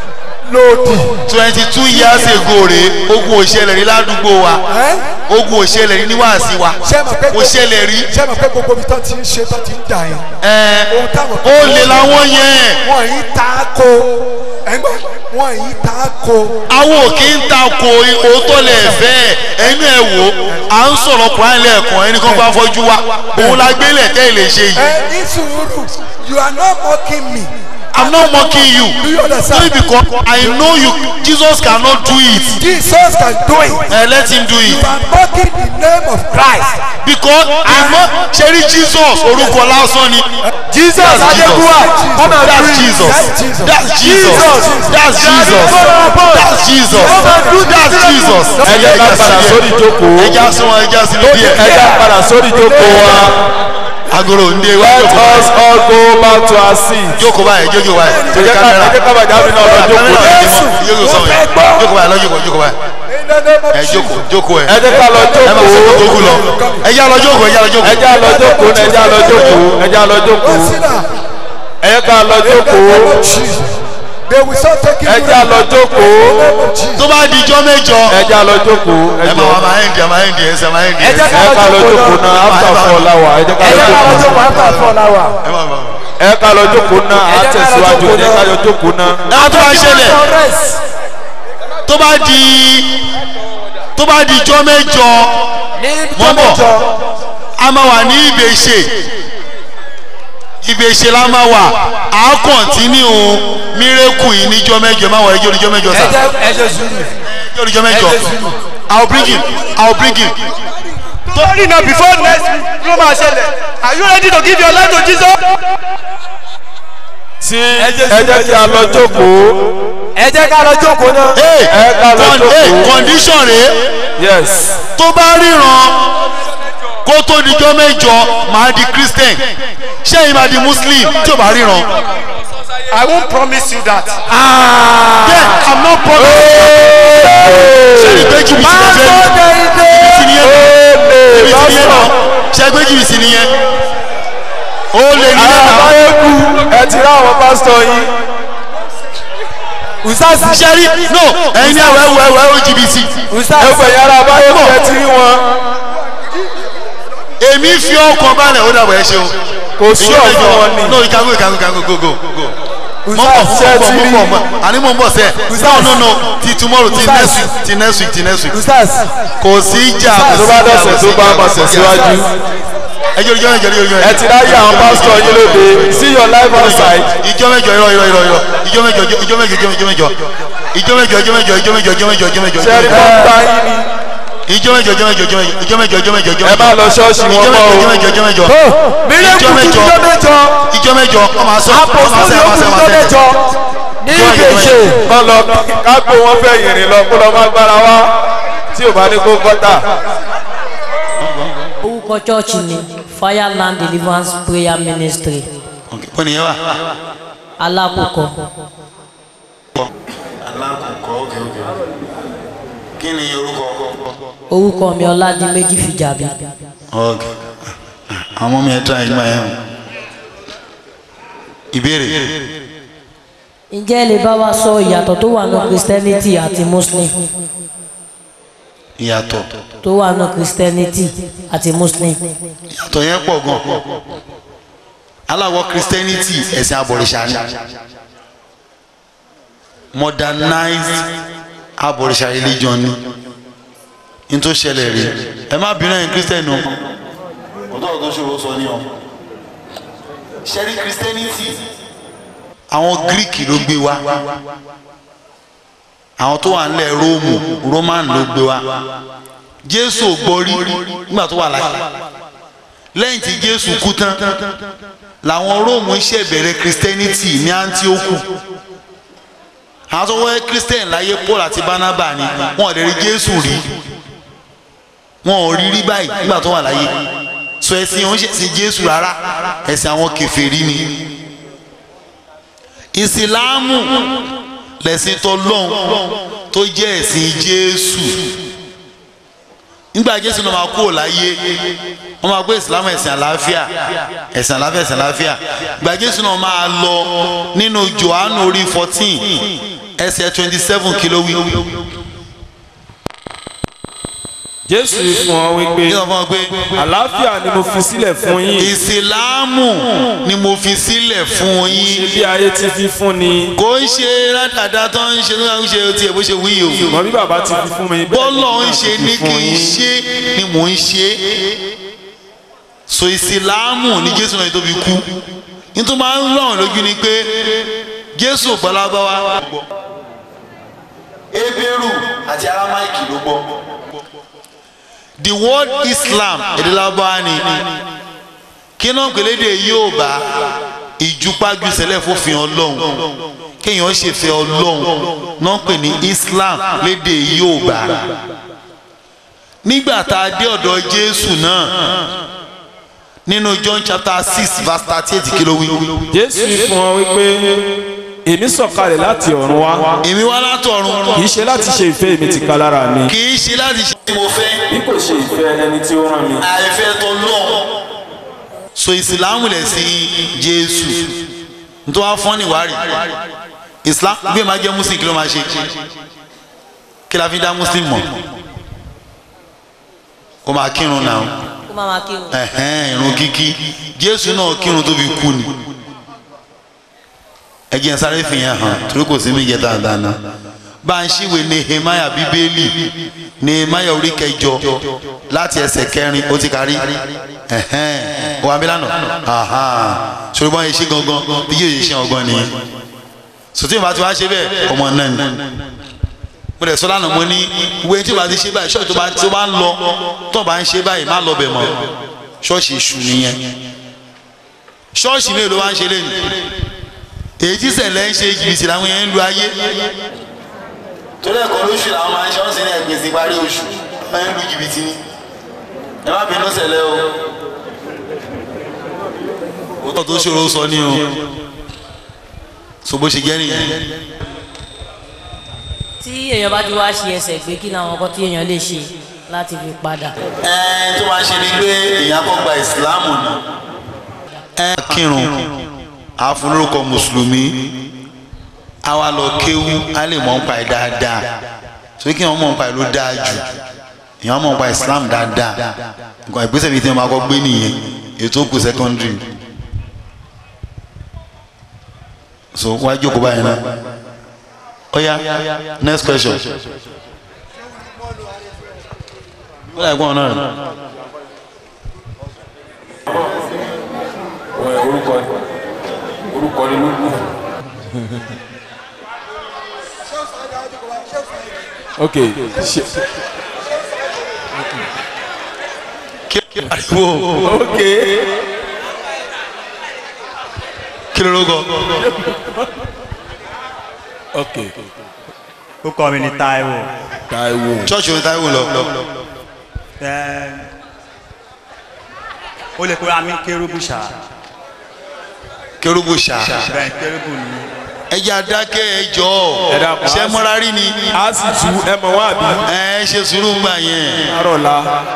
lòdì twenty two years ago rèé ogun òṣèlè rí ládùúgbò wa ẹ ogun òṣèlè rí níwáàsí wa ṣe mọ̀ pé òṣèlè rí ṣe mọ̀ pé gbogbo ibi tó ti ń ṣe tó ti ń dà yẹn ẹ ohun táwọn ó lè làwọn yẹn wọn yìí ta ko ẹgbẹ́ wọn yìí ta ko àwọn ò kí ń ta ko òótọ́ lẹ̀ fẹ́ ẹnu ẹ̀ wò à ń sọ̀rọ̀ kùrán lẹ́ẹ̀kan ẹnì kan bá fọ́jú wa òun la gbélé tẹ́ ẹ lè ṣe yìí ẹ ní sùúrù you are not mocking me i'm not mocking you do you understand only because i know you jesus cannot do it Jesus can do it uh, let him do you it are mocking the name of Christ because àmọ́ ṣẹ́rí jesus orúkọ lásán ni Jesus That's Adegunwa come and that's preach. jesus That's that's Jesus. jesus that's jesus that's jesus that's jesus ẹ jẹ́ ká padà sórí ìjókòó ẹja sún wọn ẹja sí ní díẹ̀ ẹ jẹ́ padà sórí ìjókòó wa agolo ndé wa let jókòó us all go back to our seat. jókòó báyìí jókòó báyìí ẹ jẹ́ ká ẹ jẹ́ ká bàjẹ́ àmì náà lọ jókòó kámẹ́rà náà. yìí mọ́ jókòó sọ̀rọ̀ yẹn jókòó báyìí lọ jókòó jókòó báyìí in the name of ẹ Jesus jókòó jókòó ẹ ẹ jẹ́ ká lọ ẹ máa ṣe jókòó kókó lọ ẹ já lọ jókòó ẹ já lọ jókòó ẹ jẹ́ lọ jókòó ẹ jẹ́ lọ jókòó ẹ jẹ́ lọ jókòó consider ẹ jẹ́ ká lọ in the name jókòó of Jesus they will start taking ẹ you jẹ́ lọ jókòó in the name of Jesus tó bá di ijọ́ mẹ́jọ ẹ jẹ́ lọ jókòó ẹ ẹ jọ máa wá máa ń di ẹ máa ń di ẹsẹ̀ máa ń di ẹ ẹsẹ̀ jẹ́ ká lọ jókòó náà after four láwà ẹ jẹ́ ká lọ jókòó after four hour. ẹ máa máa. ẹ ká lọ jókòó náà á tẹ̀síwájú ẹ jẹ́ ká lọ jókòó náà. ẹ tó bá ṣẹlẹ̀ tó bá di tó bá di ijọ́ mẹ́jọ mọ́ bọ̀ a máa wà ní ìbèṣe ìbèṣe la máa wà á kọ̀ntínú mírèkù yìí níjọ́ mẹ́jọ ẹ máa wọ ẹjọ́ níjọ́ mẹ́jọ sá ẹ ṣe sùúrù. ẹjọ́ níjọ́ mẹ́jọ i will bring him i will bring him torí náà before next week ló máa ṣẹlẹ̀ are you ready to give your life to jesus. tí ẹ jẹ́ kí a lọ jókòó. ẹ jẹ́ ká lọ jókòó náà. Hey, ẹ ká lọ con- hey, jókòó. condition rèé yes. tó bá ríran kó tó dijọ́ mẹ́jọ máa di christian ṣé ìmọ̀ di muslim tí ò bá ríran. I won't promise you that. then i'm not promising. ṣé ní pé jìbìtì lè fẹ́ jìbìtì nìyẹn jìbìtì nìyẹn náà ṣé pé jìbìtì nìyẹn. ó lè ní lẹ́nà. àbáyéku ẹ ti rá àwọn pásítọ̀ yín. usasi ṣé rí no ẹ̀yin ní ẹ̀wẹ̀ ẹ̀wẹ̀ ẹ̀wẹ̀ ó jìbìtì. usasi ẹgbẹ́ yàrá àbáyéku ẹ ti rí wọn. èmi fi ọkàn balẹ̀ ó dàbọ̀ ẹ ṣeun. kò sí ọ̀fun wọn ni. no ìkàgò ìkàgò ìkàgò go go go. mo ń bọ̀ usasi mo ń bọ̀ mo ń bọ̀ mo ń bọ̀ àní mo ń bọ̀ sẹ́ no no no ti tomorrow ti next week ti next week ti next week usasi kò sí ìjà kò tó sí bá ìjà, dọ̀sẹ̀ kò sí tó bá ìjà, máa kò sí ìjà. tẹ̀síwájú. ẹjọ́ ìjọ́ ìjọ́ ìjọ́ ìjọ́ ẹ ti ráyè àwọn pásítọ̀ yín lóde see your life outside. ìjọ mẹ́jọ irọ́ irọ́ irọ́ irọ́ ìjọ mẹ́jọ ìjọ mẹ́jọ ìjọ mẹ́jọ ìjọ mẹ́jọ ìjọ mẹ́jọ ìjọ mẹ́jọ ìjọ mẹ́jọ ìjọ mẹ́jọ sẹ́rí kan ta yín ni. ìjọ mẹ́jọ ìjọ mẹ́jọ ìjọ mẹ́jọ ìjọ mẹ́jọ ìjọ mẹ́jọ ẹ má lọ ṣọ́ọ̀ṣì wọn ìjọ mọ́ o. mẹ́jọ ìjọ mẹ́jọ mílíọ̀nù ìjọ mẹ́jọ kúkú mẹ́jọ ìjọ mẹ́jọ ọmọ asọ ọmọ apostoli asẹ ọmọ asẹ okùn ọmọ asẹ mẹ́jọ ní ìgbèsè kọ́ lọ kágbó wọn fẹ́ yìnrìn lọ kó lọ má gbára wá tí ò bá ní kó gọ́tà. orúkọ chọ́ọ̀chì ni fireland deliverance prayer ministry bọ́ nìyẹn wà. alákòókò alákòókò ókè ókè kí ni orúkọ. orúkọ mi ọládìméjì fìjàbí ok àwọn ọmọ mi ẹ tán ẹgbẹ́ yẹn o ìbéèrè ǹjẹ́ ẹ lè bá wa sọ ìyàtọ̀ tó wà nù christianity àti muslim ìyàtọ̀ tó wà nù christianity àti muslim ìyàtọ̀ yẹn pọ̀ gan aláwọ̀ christianity ẹ̀sìn abọ̀rìṣà ni modernized abọ̀rìṣà religion ni n tó ṣẹlẹ̀ rí ẹ má bínú ẹ̀yin christian o ọ̀dọ́ ọ̀dọ́ ṣòro sọ ni ọ ṣẹ́rí christianity àwọn greek ló gbé wá àwọn tó wà nílẹ̀ róòmù roman ló gbé wá jésù ò gbọ́rí nígbà tó wà láyé lẹ́yìn tí jésù kú tán làwọn róòmù ṣe bẹ̀rẹ̀ christianity ní antioch àwọn tó wọ́n christian láyé paul àti barnaba ni wọn ò lè rí jésù rí wọn ò rí rí báyìí nígbà tó wà láyé so ẹ̀sìn òun ṣe ẹ̀sìn jésù rárá ẹ̀sìn àwọn kèfèrí ni ìsìláàmù lẹ̀sìn tó lọ́hùn tó jẹ́ ẹ̀sìn jésù nígbà jésù náà máa kúrò láyé wọ́n máa gbé ìsìláàmù ẹ̀sìn àlàáfíà ẹ̀sìn àlàáfíà ẹ̀sìn àlàáfíà ìgbà jésù náà máa lọ nínú johannu orí fourteen ẹsẹ̀ twenty seven kìló wí. jésù fún ọ wípé yíyan fún ọ pé àlàáfíà ni mo fi sílẹ̀ fún yín ìsìláàmù ni mo fi sílẹ̀ fún yín bí ayé ti fi fún ni kò ń ṣe rádàdà tó ń ṣe tó ń ṣe tiẹ̀ bó ṣe wí o ṣùgbọ́n bí bàbá ti fi fún mi bẹ́ẹ̀ ni bọ́lọ̀ ń èmi ṣe náà ní fi kí fún n yín. ṣe ni mò ń ṣe so ìsìláàmù ni jésù náà tó fi kú nítorí máa ń ràn lójú ni pé jésù gbọ́lábáwá. ebéèrú àti aramaiki ló gbọ́. the word islam èdè lábáwá ni kí náà pèlédè yóò bá ìjùpájú sẹlẹ̀ fòfin ọlọ́run kéèyàn ṣèfẹ́ ọlọ́run náà pè ní islam lédè yóò bá nígbà tá a dé ọ̀dọ̀ jésù náà nínú john chapter six verse thirty eight kí ló wí. jésù fún ọ wípé èmi sọ̀kalẹ̀ láti ọ̀run wá èmi wá látọ̀run kì í ṣe láti ṣe ìfẹ́ èmi ti ka lára mi kì í ṣe láti ṣe tí mo fẹ́ bí kò ṣe ìfẹ́ ẹni tí ó rán mi. àìfẹ́ tó lọ. so ìsìlámù lẹ̀ sí jésù nítorí wàá fọ́n níwárí islam bí ẹ máa jẹ́ muslim kí ló máa ṣe kí la fi dá muslim mọ̀ kó máa kírun náà kó má máa kírun ẹ̀hẹ́n irun kíkí jésù náà kírun tó fi kú ni ẹjẹ sáré fi hàn hàn torí kò sí mi jẹ dáadáa náà bá a ń ṣíwèé nehemiah bíbélì nehemiah orí kẹjọ láti ẹsẹ̀ kẹrin ó ti kárí ẹ̀hẹ́n wà mí lánàá sori bọ́n yẹn ṣe gangan bí yóò yẹ ṣe ọgbọ́n nìyẹn sòtí ìbá tí wàá ṣe bẹ́ẹ̀ ọmọ náà ni mo lè sọ lánàá mo ní ìwé tí o bá ti ṣe báyìí ṣọ́ọ̀ṣì tó bá tó bá ń lọ tó bá ń ṣe báyìí má lọ bẹ̀ mọ́ ṣọ́ọ̀ṣì èṣù nìyẹn ṣọ́ọ̀ṣì mélòó wá ń ṣe lẹ́nu èyí tí ṣẹlẹ̀ ń ṣe jìbìtì làwọn yẹn ń lu ayé torí ẹ̀kọ́ lóṣù làwọn máa ń ṣe wọ́n sì ní ẹ̀gbèsè parí oṣù wọ́n ń lu jìbìtì ni ẹ má bínú ṣẹlẹ̀ o òótọ́ tó ṣòro sọ ní o so bó ṣe jẹ́ nìyẹn tí èèyàn bá ti wá ṣe ẹsẹ̀ gbé kí làwọn nǹkan tí èèyàn lè ṣe láti fi padà. ẹ tó máa ṣe ni pé èèyàn kọ́ gba ìsìláàmù ni ẹ kírun àfúnlórúkọ mùsùlùmí a wá lọ kéwú a lè mọ̀ nípa ẹ̀ dáadáa torí kí wọ́n mọ̀ nípa ẹ̀ ló dáa jù èèyàn mọ̀ nípa ìsìláàmù dáadáa nǹkan ìgbésẹ̀ bíi tí wọ́n máa kọ́ gbé nìyẹn ètò òkú sẹ́kọ́ndìrì so wá jókòó báyìí náà ó yá next question ó dà gbọ́n náà orúkọ orúkọ ni ló kù. ok ṣe kí ló ariwo ok kí ló lóko ok ó kọ́ mi ní Táíwò. Táíwò church ní Táíwò lọ Ẹ, ó lè kóra mi kérúbù ṣá kérúbù ṣá bẹ́ẹ̀ kérúbù ni ẹjẹ adákẹ́ ẹjọ́ Ẹ dákun, ṣe a sì- mọ́rárí ni a sì tu ẹ mọ̀ wá bí ẹ ṣe sùúrù gbà yẹn arọ̀la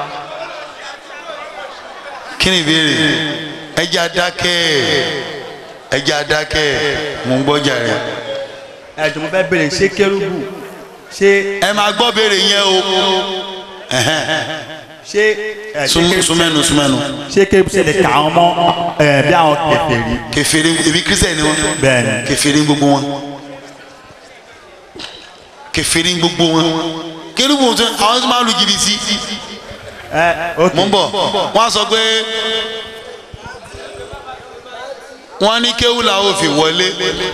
kí ni ìbéèrè ẹjẹ adákẹ́ ẹjẹ adákẹ́ mò ń gbọ́jà rẹ̀ ẹ jọ̀ọ́ mo fẹ́ béèrè ṣé kérúbù ṣé ẹ máa gbọ́ béèrè yẹn o ṣé ẹ ṣé Sún- kérúbù- súnmẹ́nu súnmẹ́nu ṣé kérúbù ṣe lè kà wọ́n mọ́ ẹ bí àwọn kèfèrí kẹfìrí ebi kírísítẹ̀ ni wọn Bẹ́ẹ̀ni. kẹfìrí gbogbo wọn kẹfìrí gbogbo wọn kérúbù tó àwọn tó máa lu jìbìtì ẹ ok mò ń bọ̀ wọ́n á sọ pé wọ́n ní kéwù làwọn ò fi wọlé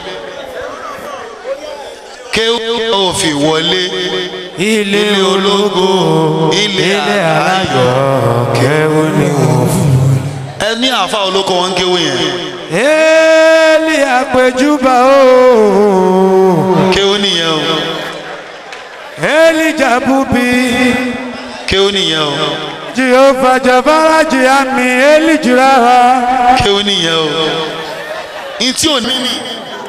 kéwù làwọn ò fi wọlé ilé ológo ilé aláyọ̀ kẹ́wọ́ ni wọ́n fún. ẹ ní àfa olóko wọn ń kéwù yẹn Éèlì àpèjúbà o. kéwù nìyẹn o Éèlì jàbúbi. kéwù nìyẹn o Jehova Javara Jihami Éèlì Juraha. kéwù nìyẹn o ntí ò ní ní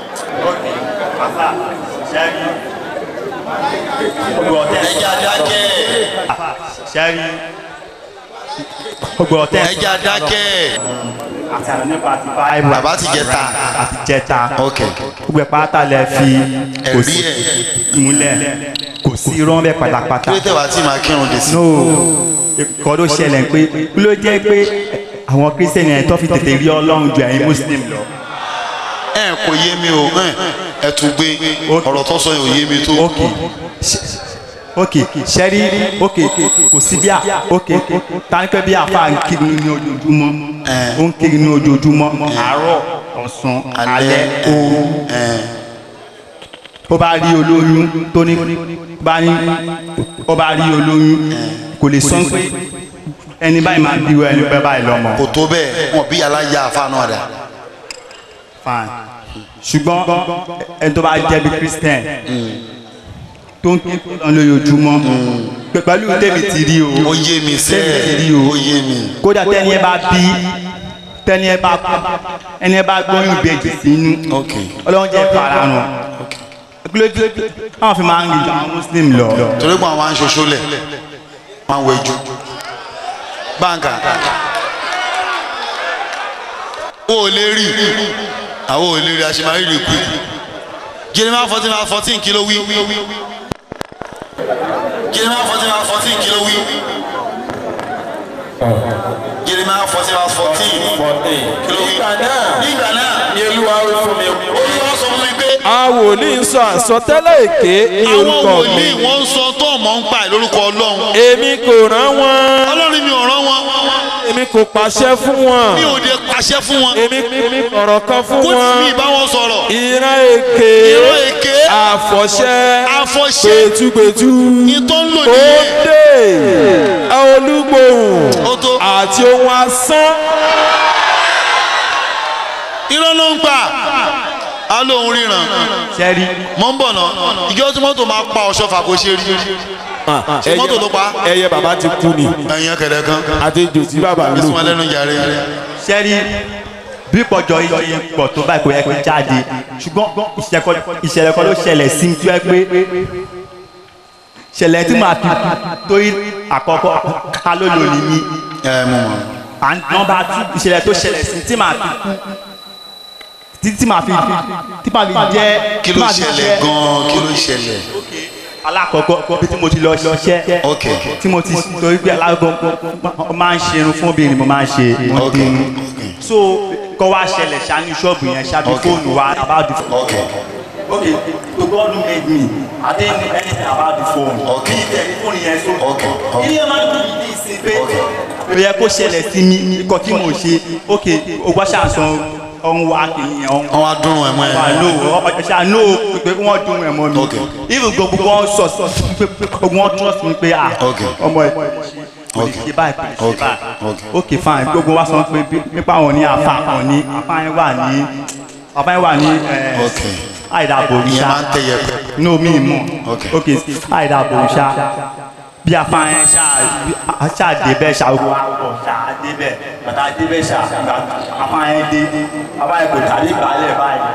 ẹja dákẹ́ ṣẹ́rí gbogbo ọ̀tẹ́ ẹja dákẹ́ àtàrà nípa ti báyìí bàbá ti jẹ ta àti jẹta ok gbogbo ẹ̀ pátá lẹ fi kò ẹ̀rí sí ẹ̀ múlẹ̀ kò sí irọ́ bẹ́ẹ̀ pátápátá kí ló tẹ̀ wá tí màá kírun dé sí. no kọ́ ló ṣẹlẹ̀ pé kí ló jẹ́ pé àwọn kírísítẹ́nì ẹ̀ tó fi tètè rí ọlọ́run ju ẹ̀yin muslim lọ. ẹ kò yé mi o ẹ ẹ tún gbé ọ̀rọ̀ tó sọ yẹn ò yé mi tó. ok ok sẹ́rí ok kò sí bí a ok tánikẹ́ bí afa ń kiri ní ojoojúmọ́ ó ń kiri ní ojoojúmọ́ àárọ̀ ọ̀sán alẹ́ òru ẹ ó bá rí olóyún tó ní bá ní ó bá rí olóyún kò lè sọ pé ẹni báyìí máa bí ẹni bẹ́ẹ̀ báyìí lọ́mọ. kò tó bẹ́ẹ̀ wọn bí aláya àfa náà dà. fine ṣùgbọ́n ẹni tó bá jẹ́ bí christian tó ń kí ọ̀nà lójoojúmọ́ pẹ̀- pẹ̀lú tèmi ti rí o ó yé mi sẹ́ tèmi ti rí ẹ̀ o ó yé mi. kódà tẹ́ni ẹ bá bí tẹ́ni ẹ bá ẹni ẹ bá gbóyún ìbejì sínú ok ọlọ́run jẹ́ farahàn kílódé àwọn fi máa ń rí ju àwọn muslim lọ. torí pé àwọn aṣoṣo lẹ̀ máa ń wẹ̀jú. báńkà ó ò lè rí àwọn ò lè rí àṣemárí rí kú. jeremiah fourteen verse fourteen kí ló wí. jeremiah fourteen verse fourteen kí ló wí. jeremiah fourteen verse fourteen kí ló wí. nígbà náà ní olúwa wí fún mi. olúwa sọ fún mi pé àwọn wòlíì ń sọ àsọtẹ́lẹ̀ èké ní àwọn orúkọ mi wòlíì wọ́n ń sọ tó ọmọ ń pa ẹ̀ lórúkọ ọlọ́run. èmi kò rán wọn ọlọ́run mi ò rán wọn èmi kò pàṣẹ fún wọn mi ò dé pàṣẹ fún wọn èmi mi ọ̀rọ̀ kan fún kó tí wọn mi bá wọn sọ̀rọ̀ ìran èké ìró èké àfọ̀ṣẹ àfọ̀ṣẹ gbẹtugbẹtu ní tó ń lò ó nìyẹn dé olúgbòhùn ó tó àti ohun asán irọ́ ló ń pa á lóun ríran sẹ́rí mọ́ ń bọ̀ náà ìjọ tí mọ́tò máa pa ọ̀ṣọ́ fà kó ṣe rí ṣe mọ́tò ló pa ẹyẹ bàbá ti kú ni ẹ̀yìn kẹ̀dẹ̀ kan àti ejò tí bàbá ń lò. bísí wọn lẹ́nu jàre sẹ́rí bí pọ̀jọ iye pọ̀ tó báyìí kò yẹ kó jáde ṣùgbọ́n ìṣẹ̀lẹ̀ kan ló ṣẹlẹ̀ sí mi tó yẹ pé ṣẹlẹ̀ tí màá fi torí àkọ́kọ́ ká ló lò ní mi ẹ mú wọn. nọmba two ìṣẹ̀lẹ̀ tó ṣẹlẹ̀ sí tí màá fi kú tí tí màá fi tí màá fi jẹ́ kí tí ló màá fi ṣẹlẹ̀ jẹ́- gan-an kí ló ṣẹlẹ̀ alákọ̀ọ́kọ́ bí tí mo ti lọ ṣiṣẹ́ ok tí mo ti torí pé alákọ̀ọ́kọ́ mo máa ń ṣe irun fún obìnrin mo máa ń ṣe mo ok ti irun so kọ́ wá ṣẹlẹ̀ ṣáájú ṣọ́ọ̀bù yẹn ṣáájú Ok. fóònù wa about the phone. ok okay to God who made me I didn't know anything about the phone. Ok. bí tẹlifóònù yẹn so. Ok. ilé ẹ̀ máa ń dùn mí sí pé ó yẹ kó ṣẹlẹ̀ sí mi nǹkan tí mo ṣe ok ogbà ṣàṣàn ọ̀hún wa kìíní yẹn ọ̀hún wọn wá dúró ẹ̀ mọ́ ẹ̀ wà ló ọjà no pé wọ́n dún ẹ̀ mọ́ mi Ok. even gbogbo wọn sọ pé gbogbo wọn trust mi pé ah Ok. ọmọ ẹ̀ kò lè Ok. ṣe báyìí kò lè ṣe Ok. báyìí Ok. ok fine gbogbo wa sọ pé bí- nípa àwọn ní afa kan ní afa yẹn wà ní afa yẹn wà ní Ok. àìdàbò ìyẹn ìṣá máa ń tẹ̀yẹ pẹ́ no mi mọ̀ Ok. ok àìdàbò ìṣá bí afa yẹn ṣá débẹ̀ ṣá ogun àwọ̀ ṣá débẹ̀ bàtà débẹ̀ ṣá afa yẹn dé afa yẹn kò tàbí balẹ̀ báyìí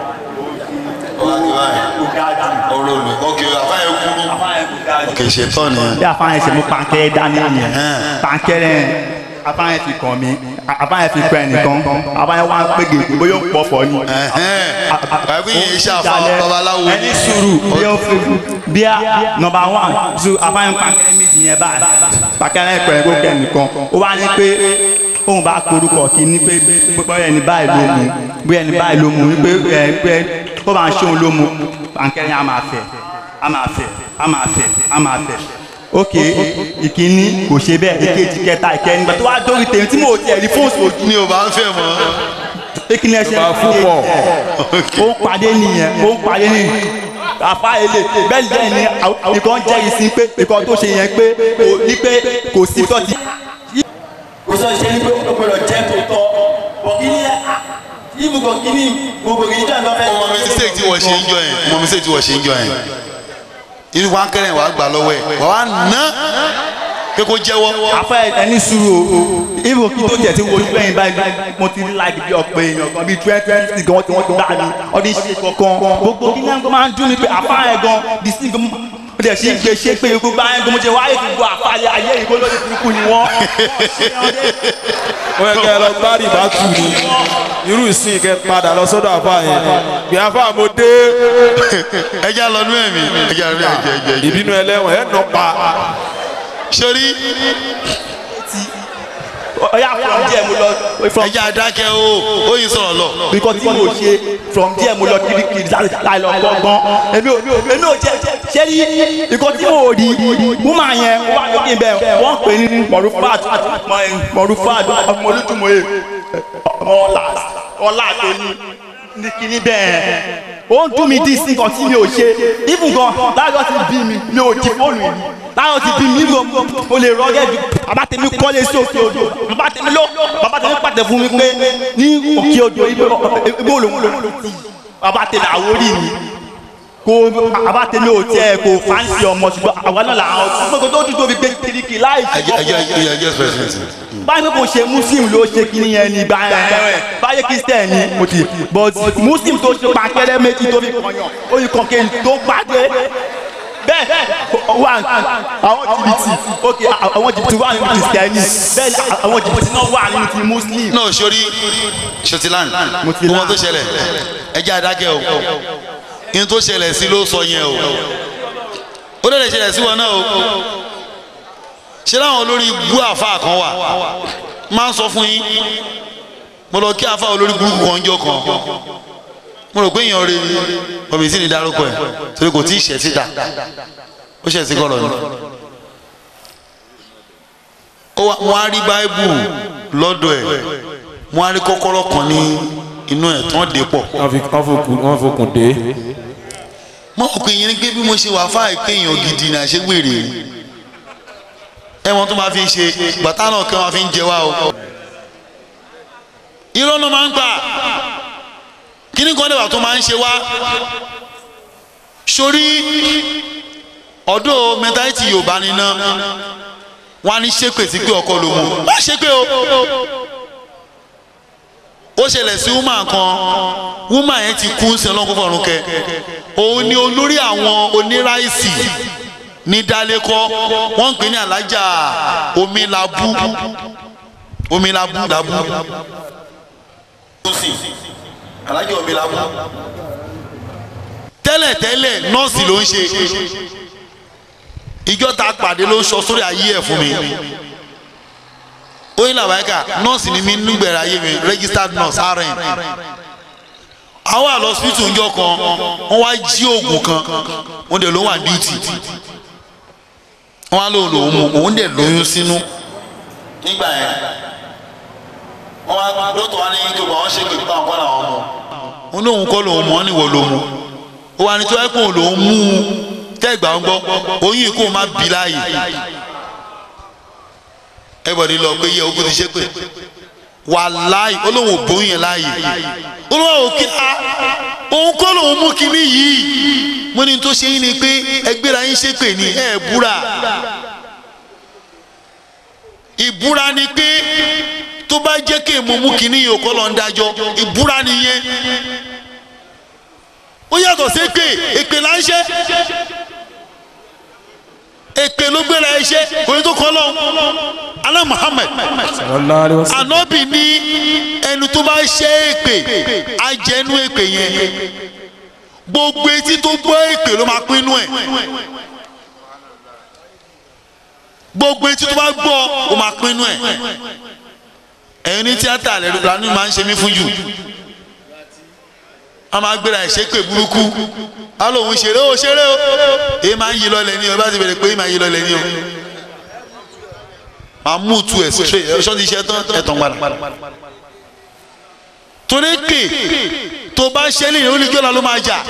kò ga jù ọ̀rọ̀ mi ok àfáyẹ kúrú afa yẹn kò ga jù ok ṣètọ́ nìyẹn bí afa yẹn ṣe mú pankẹ́rẹ́ dání nìyẹn Ẹn. pankẹ́rẹ́ yẹn afa yẹn fi kàn mí afa yẹn fi kọ́ ẹnìkan afa yẹn wá ń pè gègé bóyá ó ń pọ̀fọ̀ ni. àbí yẹn iṣẹ́ àfa Ìdálẹ́. babaláwo ẹni sùúrù bí ó fi bí a nọmba one zu afa yẹn pankẹ́rẹ́ méjì yẹn báyìí pankẹ́rẹ́ kọ̀ ẹ́ kó kẹ́ ẹnìkan ó wá ní pé òun bá korúkọ kìíní pé bóyá ẹni báyìí ló mú bóyá ẹni báyìí ló mú wípé ẹ pé kó máa ṣe òun ló mú pankẹ́rẹ́ yẹn á máa fẹ̀ á máa fẹ̀ á máa fẹ̀ á máa fẹ̀ ok ìkíní kò ṣe bẹ́ẹ̀ ìkejì kẹta ìkẹrin nígbà tó wá dórí tèmi tí mo ò tiẹ̀ rí fóònù ojú mi ò bá ń fẹ́ mọ́ ìkíní ẹsẹ̀ Bá fún pọ̀. ó ń pàdé nìyẹn ó ń pàdé nìyẹn àfa èlé bẹ́ẹ̀ lẹ́yìn ní ìkan jẹ́rìí sí pé ìkan tó ṣe yẹn pé kò ní pé kò sí tọ́tí. kò sọ ṣe ní pé ó gbọdọ̀ jẹ́ tó tọ́ bọ̀ kí ni ibùkọ̀ kí ni gbogbo kì í jẹ́ àgbàfẹ́. ọmọ mi mistake tí wọ́n ṣe ń jọ yẹn ọmọ mi mistake tí wọ́n ṣe ń jọ yẹn inú wa ń kẹrẹ wàá gbà lọ́wọ́ ẹ̀ wà wá ná pé kó jẹ́wọ́ afẹ ẹni sùúrù o ibo kí tó jẹ ti wo ojú ẹyin báyìí mo ti like bí ọ̀pẹ èèyàn kan bíi twenty twenty gan tí wọ́n ti gbà mí ọdún ṣe kankan gbogbo kí náà máa ń dún ní pé àfa ẹ̀ gan di sí gan mo dẹ̀ ṣe ń gbé ṣe pé gbogbo ayé gan mo ṣe wáyé gbogbo àfa ayé yìí kó lóde burúkú ni wọ́n. wọ́n yẹ kẹ́ ẹ lọ gbárì bá tù ní irú ìsìn kẹ́ padà lọ sọ́dọ̀ àfa yẹn pé àfa mo dé ẹja lọ nú ẹ̀mí ẹja rí ẹjẹ ẹjẹ ẹjẹ ìbínú ẹlẹ́wọ̀n ẹ̀ nọ pa sori ọ̀yà from there mo lọ from ẹja adákẹ́ o ó yìí sọ̀rọ̀ lọ because tí mo ṣe from there mo lọ kirikiri láì lọ gbọ́ngbọ́n èmi ò èmi ò jẹ ṣé rí nǹkan tí mo rí woman yẹn wà lókè bẹ́ẹ̀ wọ́n pè ní mọ̀rúfàd mọ̀rúfàd ọmọ olùtúmọ̀ye ọmọ ọ̀la ọ̀la tó ní ní kíní bẹ́ẹ̀ ó ń dún mi dí sí nǹkan tí mi ò ṣe even gan láyọ̀ ti bí mi mi ò jí fóònù yìí láyọ̀ ti bí mi gan mo lè rọ́gẹ́ ju bàbá tèmi kọ́lé sí òkè odò bàbá tèmi ló bàbá tèmi pàtẹ fún mi pé ní òkè odò ibi olóhùn bàbá tèmi àwórí mi kò bàbá tèmi ò tiẹ̀ kò fáǹsì ọmọ ṣùgbọ́n àwa náà là ń gbogbo tó dùn tó fi gbé kiriki láì ẹjẹ ẹjẹ ẹjẹ ẹjẹ president báyìí pé kò ṣe muslim ló ṣe kí nìyẹn ní gbà yẹn báyìí christian ni mo ti but muslim tó ṣe pàkẹ́rẹ́ méjì tó fi kọyàn ó yí kọ̀kẹ́ tó pàdé bẹ́ẹ̀ wà àwọn jìbìtì ok àwọn jìbìtì wà nínú christiani bẹ́ẹ̀ ni àwọn jìbìtì náà wà nínú ti muslim. náà sori sotilan Mo ti gbogbo lan. tó ṣẹlẹ̀ ẹjẹ adákẹ́ o ihun tó ṣẹlẹ̀ sí ló sọ yẹn o ó lè ṣẹlẹ̀ sí wọn náà o ṣé láwọn olórí ibú àfa kan wà máa ń sọ fún yín mo lọ kí àfa olórí burúkú kan jọ kan mo rò pé èèyàn rè ni ọmọ ìsìn ní dárúkọ ẹ torí kò tí ì ṣẹ̀ síta ó ṣẹ̀ sí kọ̀rọ̀ ni ó wá wọn á rí báíbù lọ́dọ̀ ẹ̀ wọn á rí kọ́kọ́rọ́ kan ní inú ẹ̀ tán dé pọ̀ wọ́n fi wọ́n fokùn wọ́n fokùn dé mọ òkè yẹn ni pé bí mo ṣe wà fáà pé èèyàn gidi náà ṣe wèrè ẹ̀wọ̀n tó máa fi ń ṣe bàtà náà kí wọ́n fi ń jẹ wá o irọ́ náà máa ń gbà kíní kan dẹ̀wà tó máa ń ṣe wá sórí ọ̀dọ́ mẹtáìtì yorùbá níná wọn á ní ṣépè sí pé ọkọ ló mú wọ́n ṣépè o ó ṣẹlẹ̀ sí woman kan woman yẹn ti kú sí ọlọ́run kó fọ̀run kẹ òun ni olórí àwọn oníráìsì ní dálékọ́ wọ́n ń pè ní alájà omilabu omilabu labu alájà omilabu tẹ́lẹ̀tẹ́lẹ̀ nọ́ọ̀sì ló ń ṣe ìjọ ta pàdé ló ń sọ sórí ayé ẹ̀ fún mi oyin làbáyíká nọ́ọ̀sì ni mi nígbẹ̀rẹ̀ ayé mi registered nurse rn àwọn àlọ́ hospital ńjọ kan wọ́n wá jí oògùn kan wọ́n dẹ̀ ló wà duty wọ́n á lóun lòun mú òun dẹ̀ lóyún sínú nígbà yẹn wọ́n wá dókítà wa ní kí wọ́n ṣe kí wọ́n kọ́ làwọn mọ̀ wọ́n ní òun kọ́ lòun mọ̀ ọ́ níwọ̀ lòun mú ó wà ní tí wọ́n kún lòun mú un tẹ́gbà ń gbọ́ oyún kó má bí láàyè everybody lọ pé yẹ ogun ti ṣe pé wàláì olóhùn òbóyún yẹn láàyè olóhùn òkè á òun kọ́ lòun mú kinní yìí mo ní tó ṣe yín ni pé ẹgbẹ́ra yín ṣe pè ní ẹ̀ búra ìbúra ni pé tó bá jẹ́ kí èmo mú kinní yìí òkọ́ lọ́n dájọ́ ìbúra nìyẹn ó yàtọ̀ sí èpè èpè là ń ṣe èpè ló gbéra ẹ ṣe kò ní tó kọ́ lọ alá Muhammad anabi ní ẹni tó bá ṣe èpè ajẹnu èpè yẹn gbogbo etí tó gbọ́ èpè ló máa pinnu ẹ̀ gbogbo etí tó bá gbọ́ ó máa pinnu ẹ̀ ẹ̀yin ní tíátà lẹ́nu máa ń ṣe mí fún jù a máa gbéra ẹ̀ ṣépè burúkú a lóun ṣeré o ṣeré o èyí máa ń yí lọlẹ̀ ní o bá ti bẹ̀rẹ̀ pé èyí máa ń yí lọlẹ̀ ní o máa mú tu ẹ̀ straight ẹ̀ ṣọ́ọ́ ti ṣe tán ẹ̀ tán padà torí pé tó bá ṣe lè oníjọ́la ló máa jà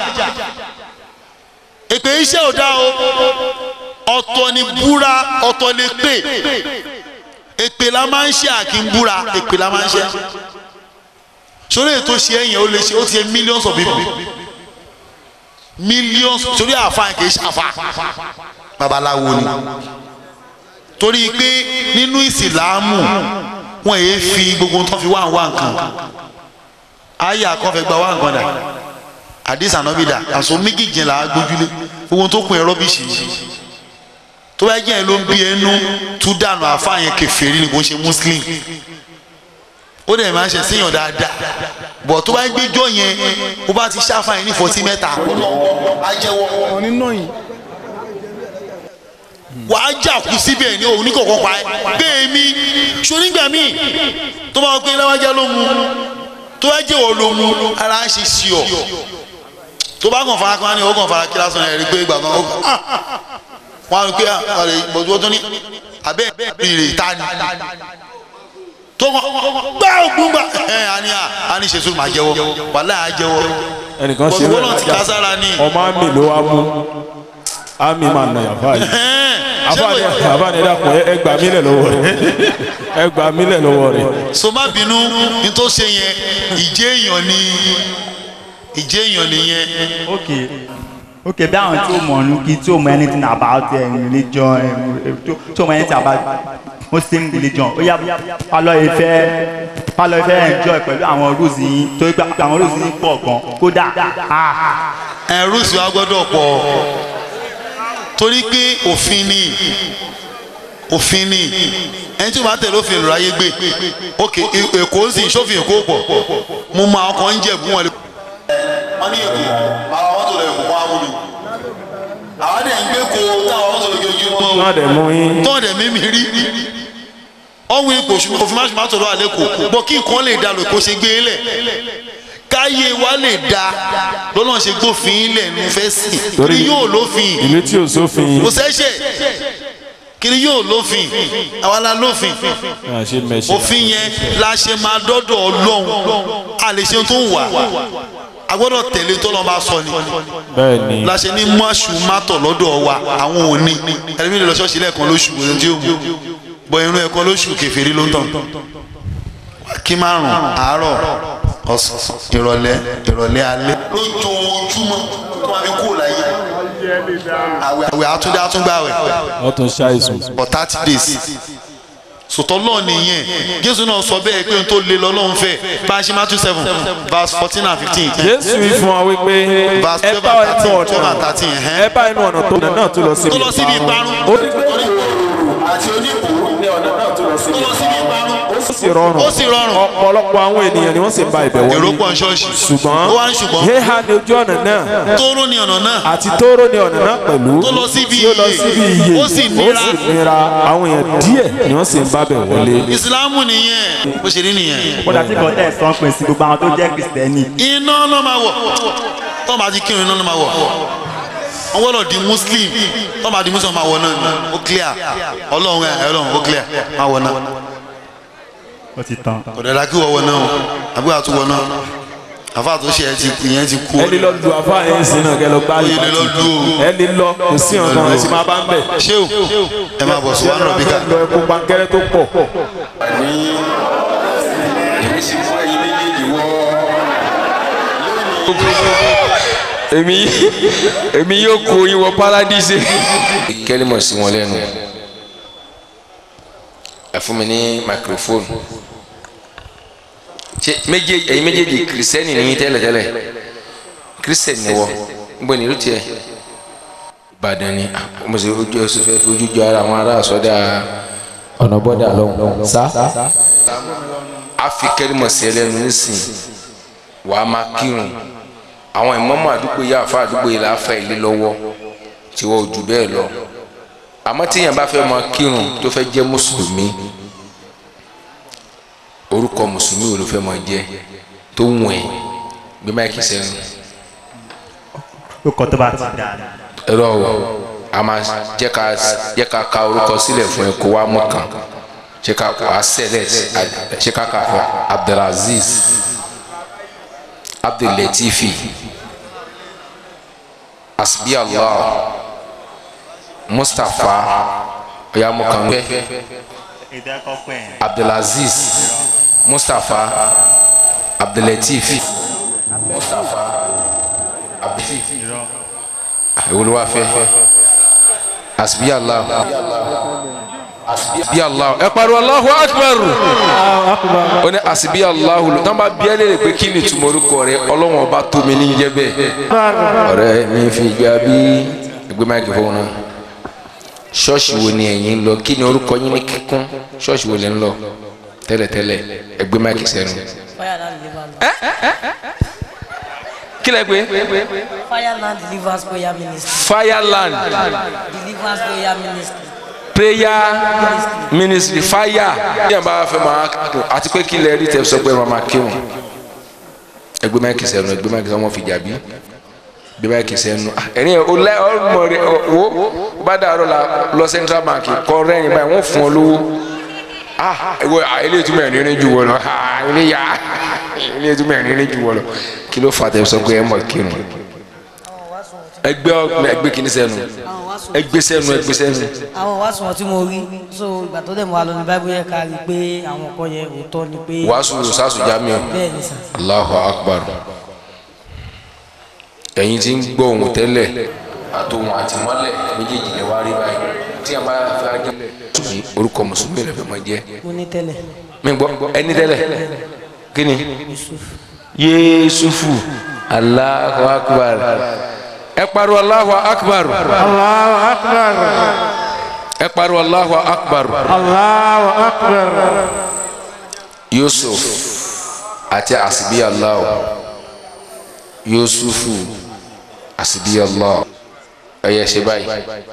èpè iṣẹ́ ò dá o ọ̀tọ̀ ni búra ọ̀tọ̀ lè pè èpè la máa ń ṣe àkínbúra èpè la máa ń ṣe sórí ètò ṣe ẹ̀yìn ó lè ṣe ó ti ṣe millions of people millions sórí àfáà kì í ṣe àfáà babaláwo ni torí pé nínú ìsìlámù wọn èé fi gbogbo tó fi wá wá nǹkan àyà kan fẹ́ gba wá nǹkan dà àdìs ànábìdà àṣọ méjìjìn là á gbójúlé gbogbo tó kún ẹ rọ́bìṣì yìí tó bá jẹ́ ẹ ló ń bí ẹnu tú dànù àfáà yẹn kèfèrí ni kò ń ṣe muslim ó dẹ̀ máa ń ṣe síyàn dáadáa bọ̀ tó bá ń gbẹ́jọ́ yẹn ó bá ti ṣàfàyàn ní fọtí mẹ́ta. wà á jà kú síbẹ̀ ní òun ní kọ̀ọ̀kan pa ẹ́ bẹ́ẹ̀ mi ṣonígbà míì tó bá gbé láwájá ló mu tó bá jẹ́wọ́ ló mu ara ń ṣe sí ọ tó bá kàn fara kan ní ó kàn fara kí lásán ẹ̀ rí pé ìgbà kan ó kàn wọ́n á rí pé àrè bọ̀dúwọ́ tó ní abẹ́ ìrè ta ni tó kàn gbá ògùn gbà ẹ̀ àní à àní ṣe sùn máa jẹ́wọ́ wàhálà á jẹ́wọ́ ẹnìkan ṣe bọ̀dúwọ́ náà ti ká sára ní. ọmọ àmì ló wá mú àmì máa nà yàrá yìí àbáni àbáni dàpọ̀ ẹ gbà mílẹ̀ lọ́wọ́ rẹ̀ ẹ gbà mílẹ̀ lọ́wọ́ rẹ̀. so má bínú ní tó ṣe yẹn ìjẹ́ èèyàn ni ìjẹ́ èèyàn nìyẹn. okay okay bí àwọn tí ó mọ̀ ọ́nù kí tí ó mọ̀ anything about uh, religion uh, tí ó mọ̀ anything about muslim religion ó yá pálọ̀ ìfẹ́ pálọ̀ ìfẹ́ enjoy pẹ̀lú àwọn rules yìí torí pé àwọn rules yìí pọ̀ gan kódà. ẹ̀rú sì wá gbọ́dọ̀ pọ̀ torí pé òfin ni òfin ni ẹni tí o bá tẹ̀lé òfin ìlú ayé gbé ok èkó ń sìn sófin èkó pọ̀ mo máa ọkọ̀ ń jẹ̀bú wọn. wọ́n ní èkó àwọn mọ́tò lẹ̀ kó wá mú mi àwọn dẹ̀ ń gbé ko táwọn mọ́tò lè gbé wọn. náà dẹ̀ mú yín. tọ́ dẹ̀ mímí rí ọ̀hún ipò òfin máṣe máa tọ̀dọ̀ àlẹ́ kò bọ́ kí nǹkan lè da lò kó ṣe gbé lẹ̀ káyé wa lè da lọ́nà ṣe gbófin lẹ̀ ní fẹ́ sìn kiri yóò lófin ìlú tí ò sófin. kò sẹ́sẹ̀ kiri yóò lófin àwa la lófin náà ṣe mẹ́ṣẹ̀. òfin yẹn la ṣe máa dọ́dọ̀ ọlọ́run a lè ṣe tó ń wà a gbọ́dọ̀ tẹ̀lé tó lọ́n bá sọ ni bẹ́ẹ̀ ni la ṣe ní mọ́ṣù mátọ̀ lọ́dọ̀ wa àwọn òní ẹlẹ́mìí lè lọ ṣọ́ọ̀ṣì lẹ́ẹ̀kan lóṣù òun tí ó mú bọ irun ẹ̀kan lóṣù kẹfìrí ló ń tàn kí márùn àárọ̀ ọ̀sán ìrọ̀lẹ́ ìrọ̀lẹ́ alẹ́. lójoojúmọ́ tó máa fi kú láyé àwẹ̀ àwẹ̀ àtúndé àtúngbàwẹ̀ wọ́n tún ṣàìsùn. for thirty days sòtọ́ lọ́ọ̀ nìyẹn jésù náà sọ bẹ́ẹ̀ pé n tó lé lọ́lọ́run fẹ́ bá a ṣe Matthew seven verse fourteen and fifteen jésù wí fún wa wípé verse ẹ twelve bá and ẹnu thirteen twelve and ọ̀nà thirteen ẹ̀hẹ́n. ẹ bá ẹnu ọ̀nà tó nà náà tó lọ síbi tó lọ síbi ìparun ó ní pé àti oníkùú ní ọ̀nà náà tó lọ síbi ìparun ó sì rọrùn ó sì rọrùn ọ̀pọ̀lọpọ̀ àwọn ènìyàn ni wọ́n sì ba ibẹ̀ èrò wọlé pọ̀ ní ṣọ́ọ̀ṣì ṣùgbọ́n ó wá ní ṣùgbọ́n héhà ní ojú ọ̀nà náà tóóró ní ọ̀nà náà àti tóóró ní ọ̀nà náà pẹ̀lú tó lọ síbi tí ó lọ síbi iye ó sì nira. nira àwọn èèyàn díẹ̀ ni wọ́n sì ń bá bẹ̀ wọlé. ìsìlámù nìyẹn bó ṣe rí nìyẹn kódà tí kò tẹ̀ sọ́n pè sí gbogbo àwọn tó jẹ́ kìrìsìtẹ́nì iná ló máa wọ̀ tó máa ti kírun iná ló máa wọ̀ wọ́n gbọ́dọ̀ di muslim tó máa di muslim máa wọ̀ náà ni ó clear ọlọ́run ẹ̀ ọlọ́run ó clear máa wọ̀ náà ó ti tán. kò dẹ́ra kí wọ́n wọ̀ náà o àbí wàá tún wọ̀ náà àfa tó ṣe ẹ ti ìyẹn ti kú ẹ lè lọ lu àfa yẹn sí náà kẹ lọ gbá Oyè lè lọ lu o. ẹ lè lọ kò sí ọ̀nà ẹ sì máa bá ń bẹ̀. ṣé o ẹ máa bọ̀ sí wàá rọ̀ bí ká. lọ ẹkú pankẹ́rẹ́ tó pọ̀. èmi èmi yóò kó yín wọ paradise. kẹ́límọ̀ sí wọn lẹ́nu ẹ fún mi ní microphone ṣe méjèèjì ẹ̀yin méjèèjì kìrìsìtẹ́nì ni yín tẹ́lẹ̀tẹ́lẹ̀ kìrìsìtẹ́nì ni wọ ń bọ̀ nílùú tiẹ̀ ìbàdàn ni ah, mo sì ojú ẹsùn fẹ́ fi ojú jọ ara àwọn ará àsọdá ọ̀nà bọ́dà lọ́hùn sá a fi kẹ́límọ̀ sí ẹlẹ́nu nísìnyí wàá máa kírun àwọn ìmọ̀mọ́ àdúgbò yìí àfa àdúgbò yìí láfa ilé lọ́wọ́ tí wọ́n ò jù bẹ́ẹ̀ lọ àmọ́ tíyẹn bá fẹ́ máa kírun tó fẹ́ jẹ́ mùsùlùmí orúkọ mùsùlùmí wo ló fẹ́ máa jẹ́ tó wù ẹ́ gbé máìkì sẹ́nu ó kọ́ tó bá ti dà ní. ẹ̀rọ o a máa jẹ́ ká jẹ́ ká ka orúkọ sílẹ̀ fún ẹ kó wá mú kan jẹ́ ká wá sẹ́lẹ̀ jẹ́ ká kà fún Abdulaziz Abdulatifi Asbi Allah Mustapha oyamukangbẹ èdè ẹ̀kọ́ pẹ̀ ẹ́. Abdulaziz Mustapha Abdulatif Mustapha Abdulatif èwo ló wá fẹ́ Asbi Allah Asbi Allah ẹ pariwo Allahu Akbar ó ní Asbi Allah ló tán bá bí ẹ lè pé kí ni túmọ̀ orúkọ rẹ ọlọ́wọ́n ọba tó mi ní jẹ́ bẹ́ẹ̀ ọ̀rẹ́ mi fi gbà bí ẹgbẹ́ máìkì fún un náà ṣọ́ọ̀ṣì wo ni ẹ̀yin ń lọ kí ni orúkọ yín ní kíkún ṣọ́ọ̀ṣì wo lẹ ń lọ tẹ́lẹ̀tẹ́lẹ̀ ẹgbẹ́ máìkì sẹ́nu. Fireland Deliverance. kí lẹ pé Fireland Deliverance Prayer Ministry. fireland Deliverance Prayer Ministry. prayer ministry fire bí wọn bá fẹ́ máa kírun àti pé kí lẹ rí tẹ sọ pé wọn máa kírun ẹgbẹ́ máìkì sẹ́nu ẹgbẹ́ máìkì sẹ́nu wọn fi jàbí bí máìkì sẹ́nu ẹ̀rín ẹ̀ o lẹ́ ọmọ rẹ wo o bá dàrọ́ la lọ central bank kọ́ rẹ́rìn báyìí wọ́n fún ọ lówó ah ewo ilé ìtumọ̀ ẹ̀ nírin ju wọ lọ ah ilé ya ilé ìtumọ̀ ẹ̀ nírin ju wọ lọ kí ló fà tẹ sọ pé ẹ mọ̀ kírun ẹgbẹ́ ọgbẹ́ ẹgbẹ́ kìíní sẹ́nu ẹgbẹ́ sẹ́nu ẹgbẹ́ sẹ́nu àwọn wàásù wọn tí mo rí so ìgbà tó dẹ̀ mọ́ wa lọ ní báyìí yẹ ká rí i pé àwọn kan yẹn òótọ́ ni pé wàásù sàásù jamiu bẹ́ẹ̀ ni sà. allahu akbar ẹ̀yin tí ń gbọ́ ohun tẹ́lẹ̀ àtòhun àtìmọ́lẹ̀ méjèèjì lè wá rí báyìí tí a bá fẹ́ ajá mùsùlùmí orúkọ mùsùlùmí rẹ̀ fẹ́ máa jẹ́ mo ní tẹ́lẹ̀ mi gbọ́ ẹni tẹ́lẹ̀ kí ni yéésùfù allahu akbar ẹ pariwo allahu akbar Allahu akbar. ẹ pariwo allahu akbar Allahu akbar. yusuf àti asibi allah yusufu asibi allah ẹ yẹ ṣe báyìí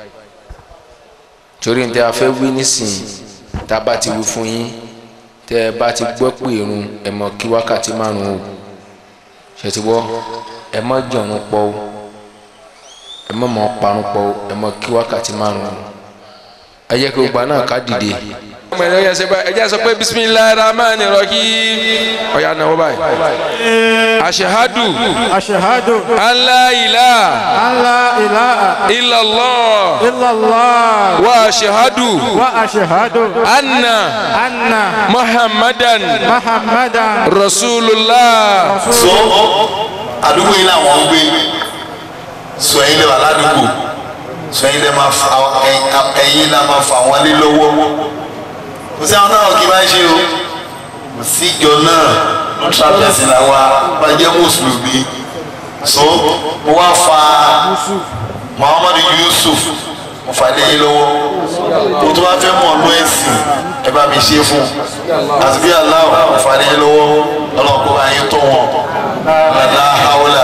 torí ní tẹ́ a fẹ́ wí nísìnyí tá a bá ti wí fún yín tẹ́ ẹ bá ti gbọ́ pé irun ẹ mọ̀ kí wákàtí márùn-ún o ṣe ti wọ́ ẹ mọ̀ jọ̀run pọ̀ o ẹ mọ̀ mọ̀ parun pọ̀ o ẹ mọ̀ kí wákàtí márùn-ún o ẹ jẹ́ kí gbogbo àná ká dìde. mọ̀ ẹ̀ ẹ̀yẹ sẹ́pẹ́ ẹ̀jẹ̀ sọ pé bisimilayi rahman rahim ọ̀yà náwó báyìí. aṣehadu aṣehadu alayila ala ilaha illallah illallah wa aṣehadu wa aṣehadu anna anna muhammadan muhammadan rasulullah. so àdúgbò yìí làwọn ń gbé sọ ẹyin lè wà ládùúgbò sọ ẹyin lè máa fa ẹyin lè máa fa wọn lé lọ́wọ́ kò sí àwọn náà kí n máa ṣe o kò sí ìjọ náà trapẹsì làwa bá jẹ mùsùlùmí so mo wá fa muhammadu yusuf mo fà lé yín lọ́wọ́ mo tó bá fẹ́ mọ̀ ọ́nú ẹ̀sìn ẹ bá mi ṣe fún àti bí aláwọ̀ mo fà lé yín lọ́wọ́ ọlọ́kùnrin bá yín tó wọn lálá haúlà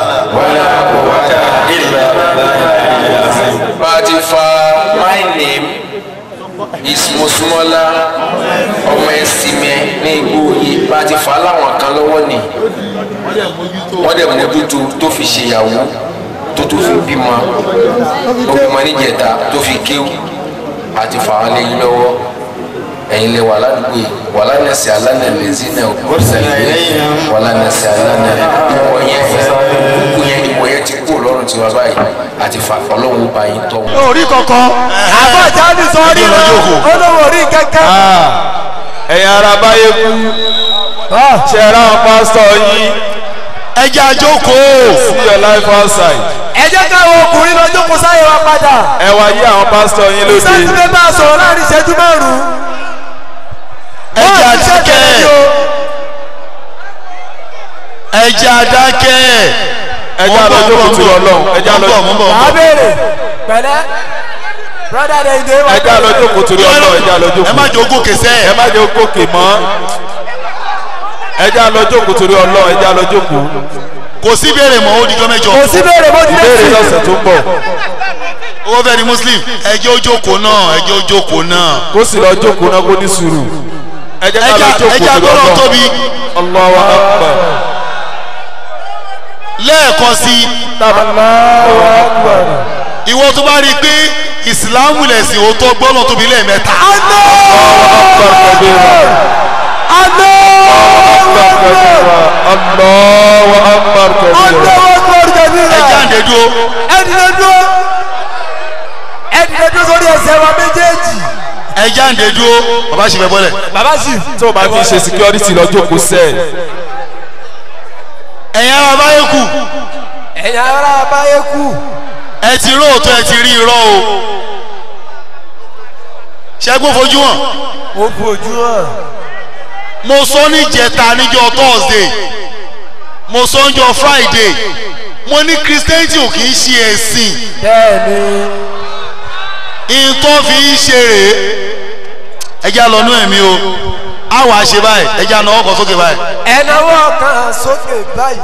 bá a ti fa my name is Mosúnmọ́lá ọmọ ẹ̀sìnmẹ́ ní igbó yìí bá a ti fa láwọn kan lọ́wọ́ ni wọ́n dẹ̀ mójútó tó fi ṣèyàwó tó tó fi bímọ ó bímọ níjẹta tó fi kéwù àti fa wọn léyìn lọ́wọ́ ẹ̀yin lè wà ládùúgbò yìí wà lánàṣẹ alánàlẹ́sí náà wà lánàṣẹ alánàlẹ́ ìwọ yẹn ìwọ yẹn ìwọ yẹn ti kú lọ́rùn tiwa báyìí àti fa ọlọ́run bá yín tọ́ wọn. orí kankan àbájá ní sọ́ọ́rí náà olówó orí kẹ́kẹ́. ẹ̀yin ara báyé kú ṣe ra àwọn pásítọ̀ yín ẹ jẹ́ àjókòó see your life outside ẹ jẹ́ káwọn ọkùnrin lọ jókòó sáyé wa padà. ẹ wá yí àwọn pásítọ̀ yín lóde sẹ́ńtì bẹ́ẹ̀ bá a sọ̀rọ̀ láàrin ìṣẹ́jú márùn-ún. ẹ jẹ́ Wọ́n ti ṣe àdákẹ́ tẹ̀lé o. ẹ jẹ́ àdákẹ́ ẹ jẹ́ àlọ́ jókòó tó ọlọ́run ẹ jẹ́ àlọ́ mọ́ bọ̀ wàá béèrè pẹ̀lẹ́ brother de ide wa. ẹ jẹ́ àlọ́ jókòó tó ọlọ́run ẹ jẹ́ àlọ́ jókòó ẹ má jẹ́ ogún kẹsẹ́ ẹ má jẹ́ gòkè mọ́ ẹ jẹ́ àlọ́ jókòó tó ọlọ́run ẹ jẹ́ àlọ́ jókòó kò sí béèrè mọ́ ó di jọ́ mẹ́jọ kò sí béèrè bó ti dé ìbéèrè sí. lọ́sẹ̀ tó ń bọ̀ owó fẹ́ di muslim ẹ jẹ́ ojókòó náà ẹ jẹ́ ojókòó náà kó sì lọ jókòó náà kó ní sùúrù ẹ jẹ́ ẹ àlọ́ jẹ́ ẹ jókòó jẹ́ tó agbọ́dọ̀ ọlọ́run tóbi Allahu akbar lẹ́ẹ̀kan sí Allahu akbar ìwọ tó bá rí i pé ìsìlámù lẹ̀sìn òótọ́ gbọ́dọ̀ tóbi lẹ́ẹ̀mẹ́ta akbar kabira Allahu akbar kabira ẹ jẹ́ àǹdẹ̀ dúró ẹdìdẹ dúró ẹdìdẹ dúró sórí ẹsẹ̀ wa méjèèjì. ẹ jẹ́ àǹdẹ̀ dúró bàbá ṣe fẹ́ bọ́lẹ̀ bàbá sì. tó o bá fi ṣe security lọ jókòó sẹ́ẹ̀ ẹ̀yin ara báyé kù ẹ̀yin ará abáyé kù. ẹ ti rí òótọ́ ẹ ti rí irọ́ o ṣẹ́gun fojú hàn ó fojú hàn. mo sọ ní jẹta níjọ́ thursday mo sọ níjọ́ friday mo ní christianity ò kì í ṣe ẹ̀sìn bẹ́ẹ̀ni. nǹkan fi ń ṣe rèé ẹjẹ́ àlọ́nú ẹ̀mí o a wàá ṣe báyìí ẹjẹ́ àná ọkọ̀ sókè báyìí ẹnáwó kan sókè báyìí.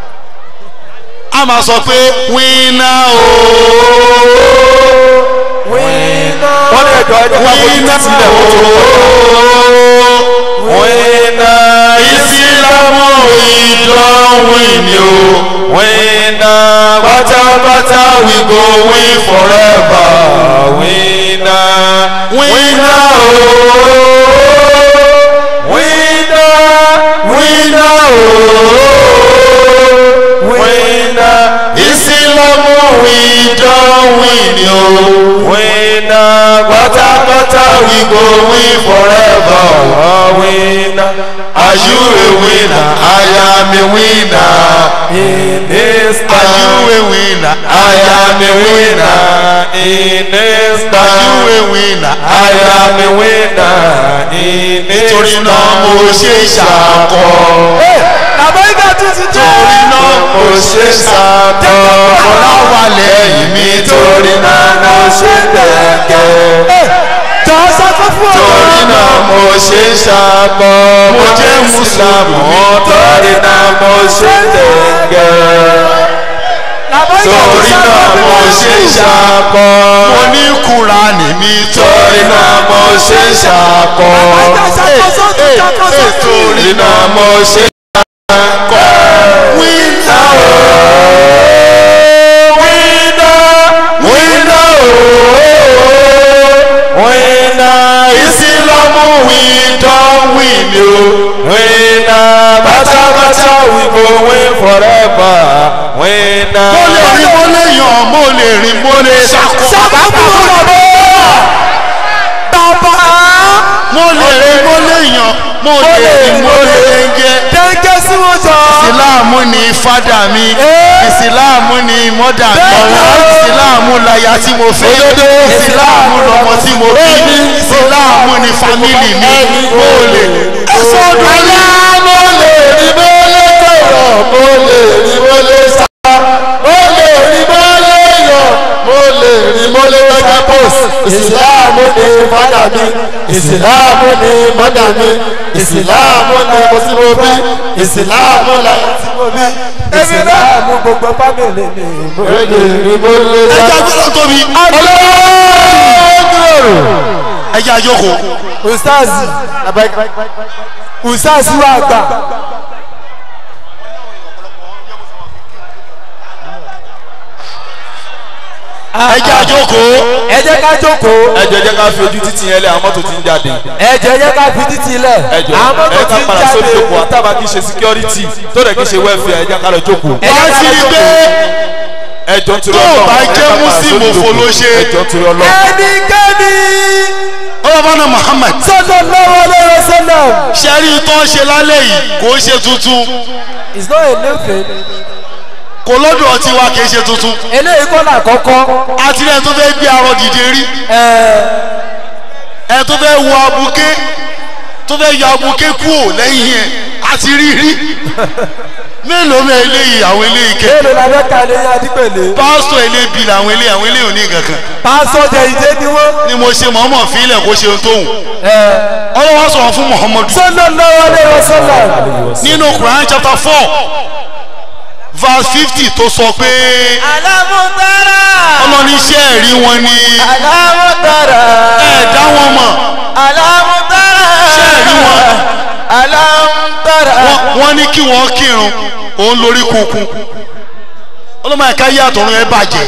a máa sọ pé wíná o wíná. wọ́n ní ẹ̀jọ̀ ẹ̀jẹ̀ ká fojú wíná sílẹ̀ kó tó o wíná ìsìlámù ìdánwìn ni o wíná pátápátá we go win forever wíná wíná o wíná wíná o wíná ìsìlámù ìdánwìn ni o. wíná pátápátá we go win forever. wíná Are you a winner? I am a winner. in this Are you town a winner? I am a winner in this Are town you a winner? I am a winner in this Nítorí náà mo ṣe ṣàkọ. àbẹ́gà tún ti dé. Torí náà mo ṣe sàkọ́ ọ̀la wà lẹ́yìn mi. torí náà mo ṣe tẹ̀kẹ́ jọ sọ́kọ́ fún ọ. torí náà mo ṣe sàkọ́ Mo jẹ́ Mùsùlùmí. torí náà mo ṣe tẹ̀kẹ́ torí náà mo ṣe sàkọ́ Mo ní Kùránì mi torí náà mo ṣe sàkọ́ torí náà mo ṣe sàkọ́ wíná wíná wíná wíná ìsìlámù you. Winner, bata bata, we go win forever. Winner. mo lè rìn mo lè yàn mo lè rìn mo lè ṣàkó. sábàbù bàbá bàbá mo lè rìn mo lè yàn mo lè rìn mo lè jẹ. jẹ́jẹ́ sí wọn jọ. ìsìláàmù ni fádà mi ìsìláàmù ni mọ́dà mi ìsìláàmù láya tí mo fẹ́ ìsìláàmù lọmọ tí mo bí ìsìláàmù ni fámìlì mi mo lè. ẹ̀sọ́ ọdún Ọlá mo lè rí mo lè tọ̀rọ̀, mo lè rí mo lè sá. Mo lè rí mo lè yọ̀, mo lè rí mo lè lọ́jọ́ post. Ìsìláàmù ni fádà mi, ìsìláàmù ni mọ́dà mi, ìsìláàmù ni mo sí mo bí, ìsìláàmù la tí mo bí. Ìsìláàmù gbogbo fámìlì mi, mo lè rí mo lè sá. ẹja gbọ́dọ̀ tóbi Ọlọ́run ẹja jókòó. ustazi ustazi wa gbà. ẹja jókòó. ẹ jẹ́ ká jókòó. ẹ jẹ́ jẹ́ ká fi ojú títì yẹn lé àwọn mọ́tò tí ń jáde. ẹ jẹ́ jẹ́ ká fi títì lẹ̀. ẹ jọ àwọn ẹ mọ́tò ká ti ń padà sórí jáde. ìjókòó àtàbà kì í ṣe security tó dẹ̀ kì í ṣe welfare ẹ jẹ́ ká lọ jókòó. ẹ wá jẹ́ sí ká i jókòó. pé ẹ jọ ń tiri tó o ọlọ́run bá ẹ jẹ́ ká padà muslim sórí òfò ló ìjókòó. ṣe. ẹ jọ ń tiri ọlọ́run. ẹnikẹ́ni ọlọ́mọdé muhammed sallallahu alaihi wasallam. ṣẹ́rí tó ń ṣe lálẹ́ yìí kò ń ṣe tuntun it's not a new thing. kò lọ́dọ̀ ọtí wa kì í ṣe tuntun eléyìí kọ́ là kọ́kọ́. àti rẹ̀ tó fẹ́ gbé arọ dìde rí ẹ tó fẹ́ wọ abuké tó fẹ́ yọ abuké kúò lẹ́yìn ẹ̀ àti rí rí mélòó mẹ́ eléyìí àwọn eléyìí kẹ́ èlò la fẹ́ ka lè yá dípẹ̀lẹ̀. pásítọ̀ elébi làwọn eléyìí àwọn eléyìí ò ní kankan pásọ jẹ ìdè ni wọn. ni mo ṣe mọ̀ọ́mọ̀ fílẹ̀ kó ṣe ohun tóhùn ọlọ́wọ́ sọ̀rọ̀ fún muhammadu sallallahu alaihi wasallam. nínú quran chapter four verse fifty tó sọ pé alamutara. ọlọ́ni iṣẹ́ ẹ̀rí wọn ni alamutara. ẹ̀ dá wọn mọ̀ alamutara. ṣé ẹ̀rí wọn alamutara. Wọ́n- wọ́n ní kí wọ́n kírun òun lórí kunkun ọlọ́mọ ẹ̀ka yí àtọ̀run ẹ bàjẹ́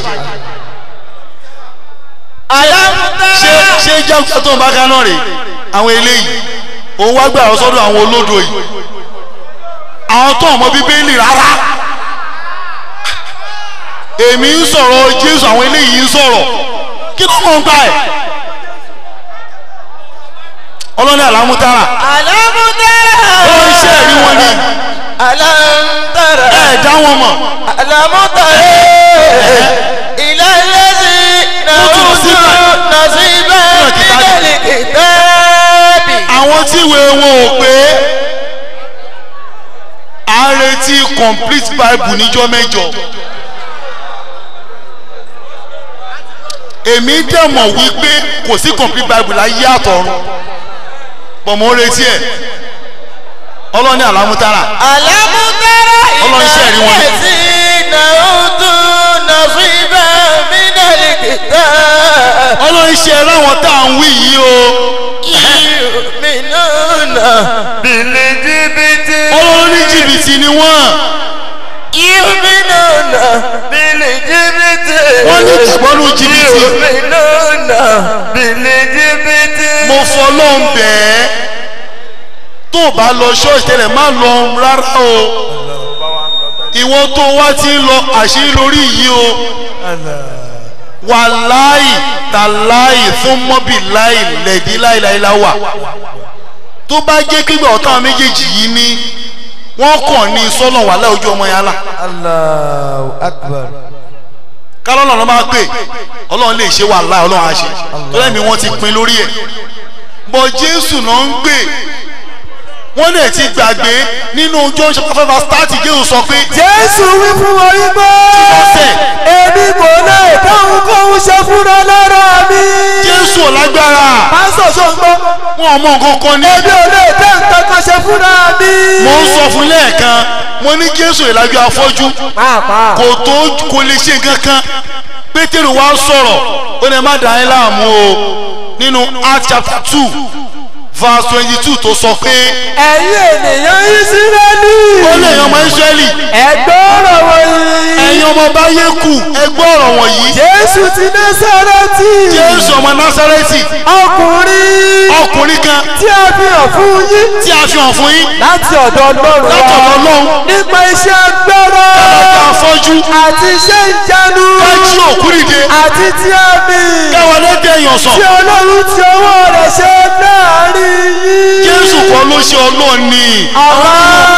alamutara. ṣé ṣé jáwé tó ń bá kaná rè àwọn eléyìí òun wá gbà sọ́dọ̀ àwọn olódo yìí àwọn tó ọmọ bíbélì rárá èmi ń sọ̀rọ̀ jésù àwọn eléyìí ń sọ̀rọ̀ kí ló mọ̀ ń gbà ẹ̀ ọlọ́ni àlámútárà alamutara. ó ń ṣe ẹ̀rí wọn ni alamutara. ẹ̀ dá wọn mọ̀ alamutara. ilẹ̀ lẹ́sìn náà Ó tún sí báyìí. nàṣíbẹ̀ Nínú kìtàbì. nílẹ̀ kìtàbì. àwọn tí ìwé wọn ò pé à ń retí complete bible níjọ́ mẹ́jọ èmi dẹ̀ mọ̀ wípé kò sí complete bible láyé àtọ̀run pọ̀ mọ́ retí ẹ̀ ọlọ́ni àlámútárà alamutara. Ọlọ́run ṣe ẹ̀rí wọn ni. lẹ́sìn náà tún nàṣíbẹ̀ nílẹ̀ kìtàbì. ọlọ́ni ṣe ráwọn tá à ń wí yìí o yuminuna bilijibiti. ọlọ́ni jìbìtì ni wọ́n yuminuna bilijibiti. wọ́n ní ìgbọ́nú jìbìtì yuminuna bilijibiti. mo fọlọ́n bẹ́ẹ̀ tó o bá lọ ṣọ́ọ̀ṣì tẹ́lẹ̀ má lọ rárá o ìwọ tó wá ti ń lọ àṣírí lórí yìí o wàláì tàláì fún mọ́bì láì lẹ̀dí láìláìlá wà tó bá jẹ́ pípẹ́ ọ̀tá méjèèjì yìí ní wọ́n kàn ní sọ́nà wàhálà ojú ọmọ yẹn lá Allahu akbar. kálọ́nà ló máa pè ọlọ́run lè ṣe wàhálà ọlọ́run á ṣe tó lẹ́mí wọ́n ti pin lórí ẹ̀ bọ̀ jésù náà ń gbè wọ́n lè ti gbàgbé nínú john chapter five verse thirty jésù sọ pé Jésù wí fún wọn yí pé ọ̀sẹ̀ èmi kò lè dáhùn kóhun ṣe fúnra lára mi. jésù ò lágbára Pásítọ̀ ṣó ń gbọ́. wọn ò mọ nǹkan kan ní. Èmi ò lè dá nǹkan kan ṣe fúnra mi. mo ń sọ fún lẹ́ẹ̀kan mo ní jésù ìlàjọ afọ́jú Pàápàá. kò tó kò lè ṣe nǹkan kan pétérù wá sọ̀rọ̀ ó ní ẹ má dà ẹ́ láàmú o nínú acts chapter two verse twenty two tó sọ pé ẹ̀yin ènìyàn ìsírẹ́lì. ó lè yan ọmọ israẹli ẹ̀gbọ́n ọ̀rọ̀ wọ̀nyí. ẹ̀yin ọmọ bá yé kù ẹgbẹ́ ọ̀rọ̀ wọ̀nyí jésù ti násàrẹ́tì. jésù ọmọ násárẹ́tì ọkùnrin. ọkùnrin kan tí a fi hàn fún yín. tí a fi hàn fún yín láti ọ̀dọ̀ ọlọ́run wa. látọ̀dọ̀ ọlọ́run nípa iṣẹ́ agbára. kálájà afọ́jú àti iṣẹ́ ìjánu. kájí òkú dìde àti tí a mi. káwọn ẹlẹ́dẹ̀ èèyàn sàn tí ọlọ́run ti ọwọ́ rẹ̀ ṣe láàrin yín. jésù kọ́ ló ṣe ọlọ́run ni àwa.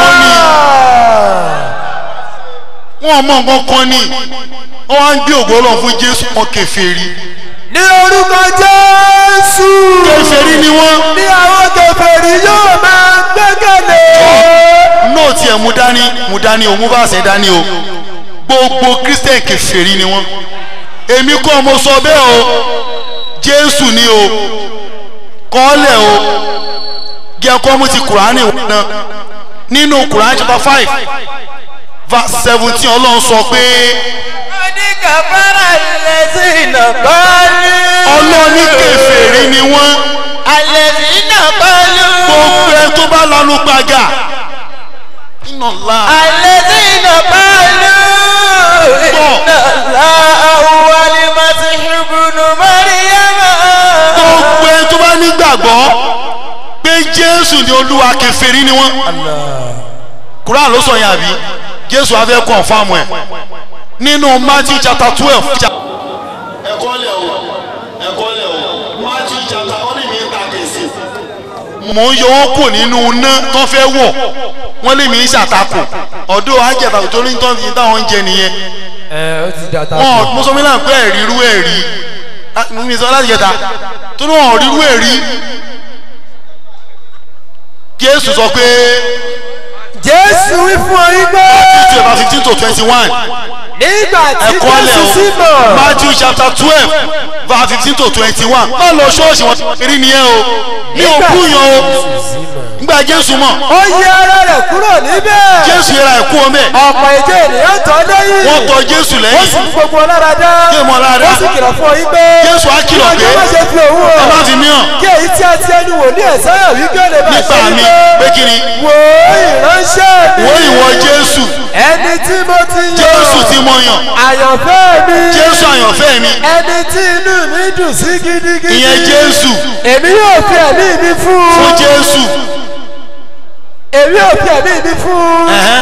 wọn mọ nǹkan kan ni wọn wá ń gbé ògo ọlọ́run fún jésù wọn kèfèrí ní orúkọ jésù. kèfèrí ni wọn ní àwọn kèfèrí yóò máa gbẹ́kẹ̀lé. nóòtì ẹ̀ mú dání mú dání o mú báàsẹ̀ dání o gbogbo christian kèfèrí ni wọn èmi kọ́ mo sọ bẹ́ẹ̀ o jésù ni o kọ́lẹ̀ o jẹ́ kọ́ mú ti kùránì wọn náà nínú kùránì chapter five verse seventeen ọlọ́run sọ pé oníkàfàrà lẹ́sìn náà bọ́ọ̀lù. ọlọ́ọ̀ni kèfèrí ni wọ́n àlẹ́sìn náà bọ́ọ̀lù. gbogbo ẹ tó bá lanu gbàgà iná ńlá àlẹ́sìn náà bọ́ọ̀lù. iná la àwọn alimọ̀tì ìbùnú mọ́ríyàmá. gbogbo ẹ tó bá nígbàgbọ́ pé jésù ni olúwa kèfèrí ni wọ́n kuran ló sọ yẹn àbí jésù afẹ́ confam ẹ̀ nínú matthew chapter twelve. ẹ̀kọ́ lẹ̀ o ẹ̀kọ́ lẹ̀ o matthew chapter wọ́n ní mi ń ta kèsì. mò ń yọ wọn kù nínú iná tó fẹ́ wọ̀ wọ́n lé mi ń ṣàtakò ọ̀dọ́ àjẹta tó ní tó fi táwọn ń jẹ nìyẹn. ẹ ó ti dàtà. wọn mo sọ mi náà pé ẹ̀rí irú ẹ̀rí mi sọ láti jẹta tó ní wọn ò rí irú ẹ̀rí jésù sọ pé jésù wí fún ọ yín pé. two about fifteen to twenty-one nígbà tí ẹ̀kọ́ lẹ̀ jésù sí o mọ̀. matthew chapter twelve verse fifteen to twenty-one má lọ ṣọ́ọ̀ṣì wọn kiri nìyẹn o ní òkú yan o nígbà jésù mọ̀ ó yí ara rẹ̀ kúrò níbẹ̀. jésù yẹra ẹ̀kú ọmọ ẹ̀ ọ̀pọ̀ ìjọ ènìyàn tọ́ lẹ́yìn. wọ́n tọ jésù ó sì lẹ́yìn fún gbogbo ọlára dá. Kí èèmọ̀ lára. ó sì kìlọ̀ fún ọ yín pé. Jésù á kìlọ̀ kí pé, ọjọ́ má ṣe fi òun ẹ má hàn. fi mí hàn kí èyí tí a ti ẹnu wò ní ẹ̀sáyà wí kí ó lè bá nípa ṣe mi wípé. pé kí ni wò ó ìránṣẹ́ mi. wo ìwọ jésù ẹni tí mo ti yàn. jésù tí mo yàn àyànfẹ́ mi. jésù àyànfẹ́ mi ẹni tí inú mi dùn sí gidigidi. ìyẹn jésù èmi yóò fi ẹ̀mí mi fún un. fún jésù èmi yóò fi ẹ̀mí mi fún un. ẹ̀hẹ́n,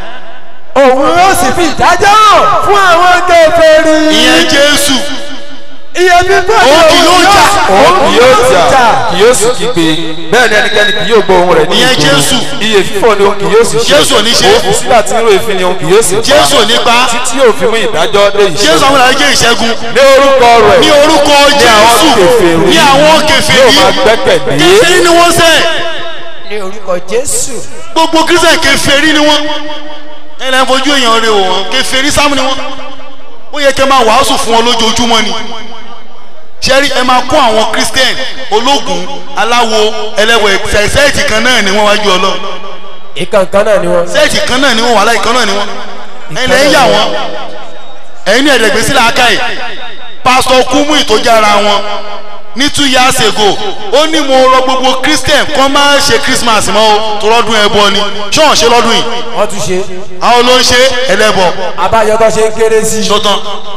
òun yóò sì fi ìdájọ́ hàn fún àwọn kèfèrí. ìyẹn jésù iye bíbọ́ Òun kì yóò jà. òun kì yóò jà kì yóò sì kígbe bẹ́ẹ̀ ni ẹnikẹ́ni kì yóò gbọ́ ohun rẹ̀ ní Ìyẹn ìgboro. Jésù. iye fífọ́ ni òun kì yóò sì ṣe Jésù ò ní ṣe. òun sígbà tí ń ro èéfín ni òun kì yóò sì pa jésù ò ní pa títí yóò fi mú ìdájọ́ dé ìṣẹ́gun jésù àwọn ìlànà jẹ́ ìṣẹ́gun ní orúkọ rẹ̀ ní orúkọ ní àwọn jésù kèfèrí ní àwọn yóò kèfèrí máa gbẹ́kẹ̀lé kèfèrí ni wọ́n sẹ́ ní orúkọ jésù. gbogbo kírísítẹ̀ kèfèrí ni wọ́n ẹ̀ lẹ́yìn fojú èèyàn rẹ̀ wò wọ́n kèfèrí sáàmù ni wọ́n ó yẹ kẹ́ máa wàásù fún wọn lójoojúmọ́ ni sẹ́rí ẹ máa kó àwọn kírísítẹ̀n ológun aláwo ẹlẹ́wẹ̀ sẹ́ẹ̀tì kan náà ni wọ́n wájú ọlọ́run ìkànkan náà ni wọn. sẹ́ẹ̀tì kan náà ni wọ́n wà láì kan náà ni wọ́n ẹ̀yin lẹ́yìn yà wọ́n ẹ̀yin ní ẹ̀ẹ́dẹ̀gbẹ́sí làákà yìí pásítọ̀ kúmú ìtòjára wọn ní two years ago ó ní mo rọ gbogbo christian kọ́ máa ṣe christmas mọ́ o tó lọ́dún ẹbọ ni ṣọ́ọ̀n ṣe lọ́dún yìí wọ́n tún ṣe. àwọn ló ń ṣe ẹlẹ́bọ abájọ tó ṣe ń kéré sí i. ṣọ́tàn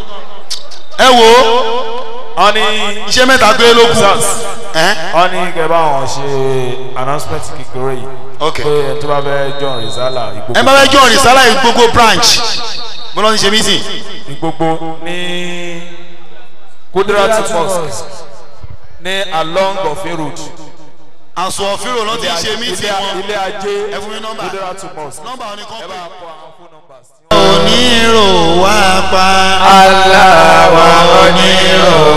ẹ wò ó wọ́n ní iṣẹ́ mẹ́ta gbé lókun Sars. ẹ́ wọ́n ní kẹ́ bá wọn ṣe announcement kékeré yìí ok pé ẹni tó bá fẹ́ john rizala ẹ bá fẹ́ jọ rìsálà yìí gbogbo branch mo lọ ní ṣe meeting ìgbogbo ní kudrati mosque ní along ọ̀fin road àṣọ òfin ló ti ṣe meeting wọn ilé ajé ẹ fún mi nọ́mbà kudrati mosque nọ́mbà wọn ni kọ́ pé. onírò wá pa aláwa onírò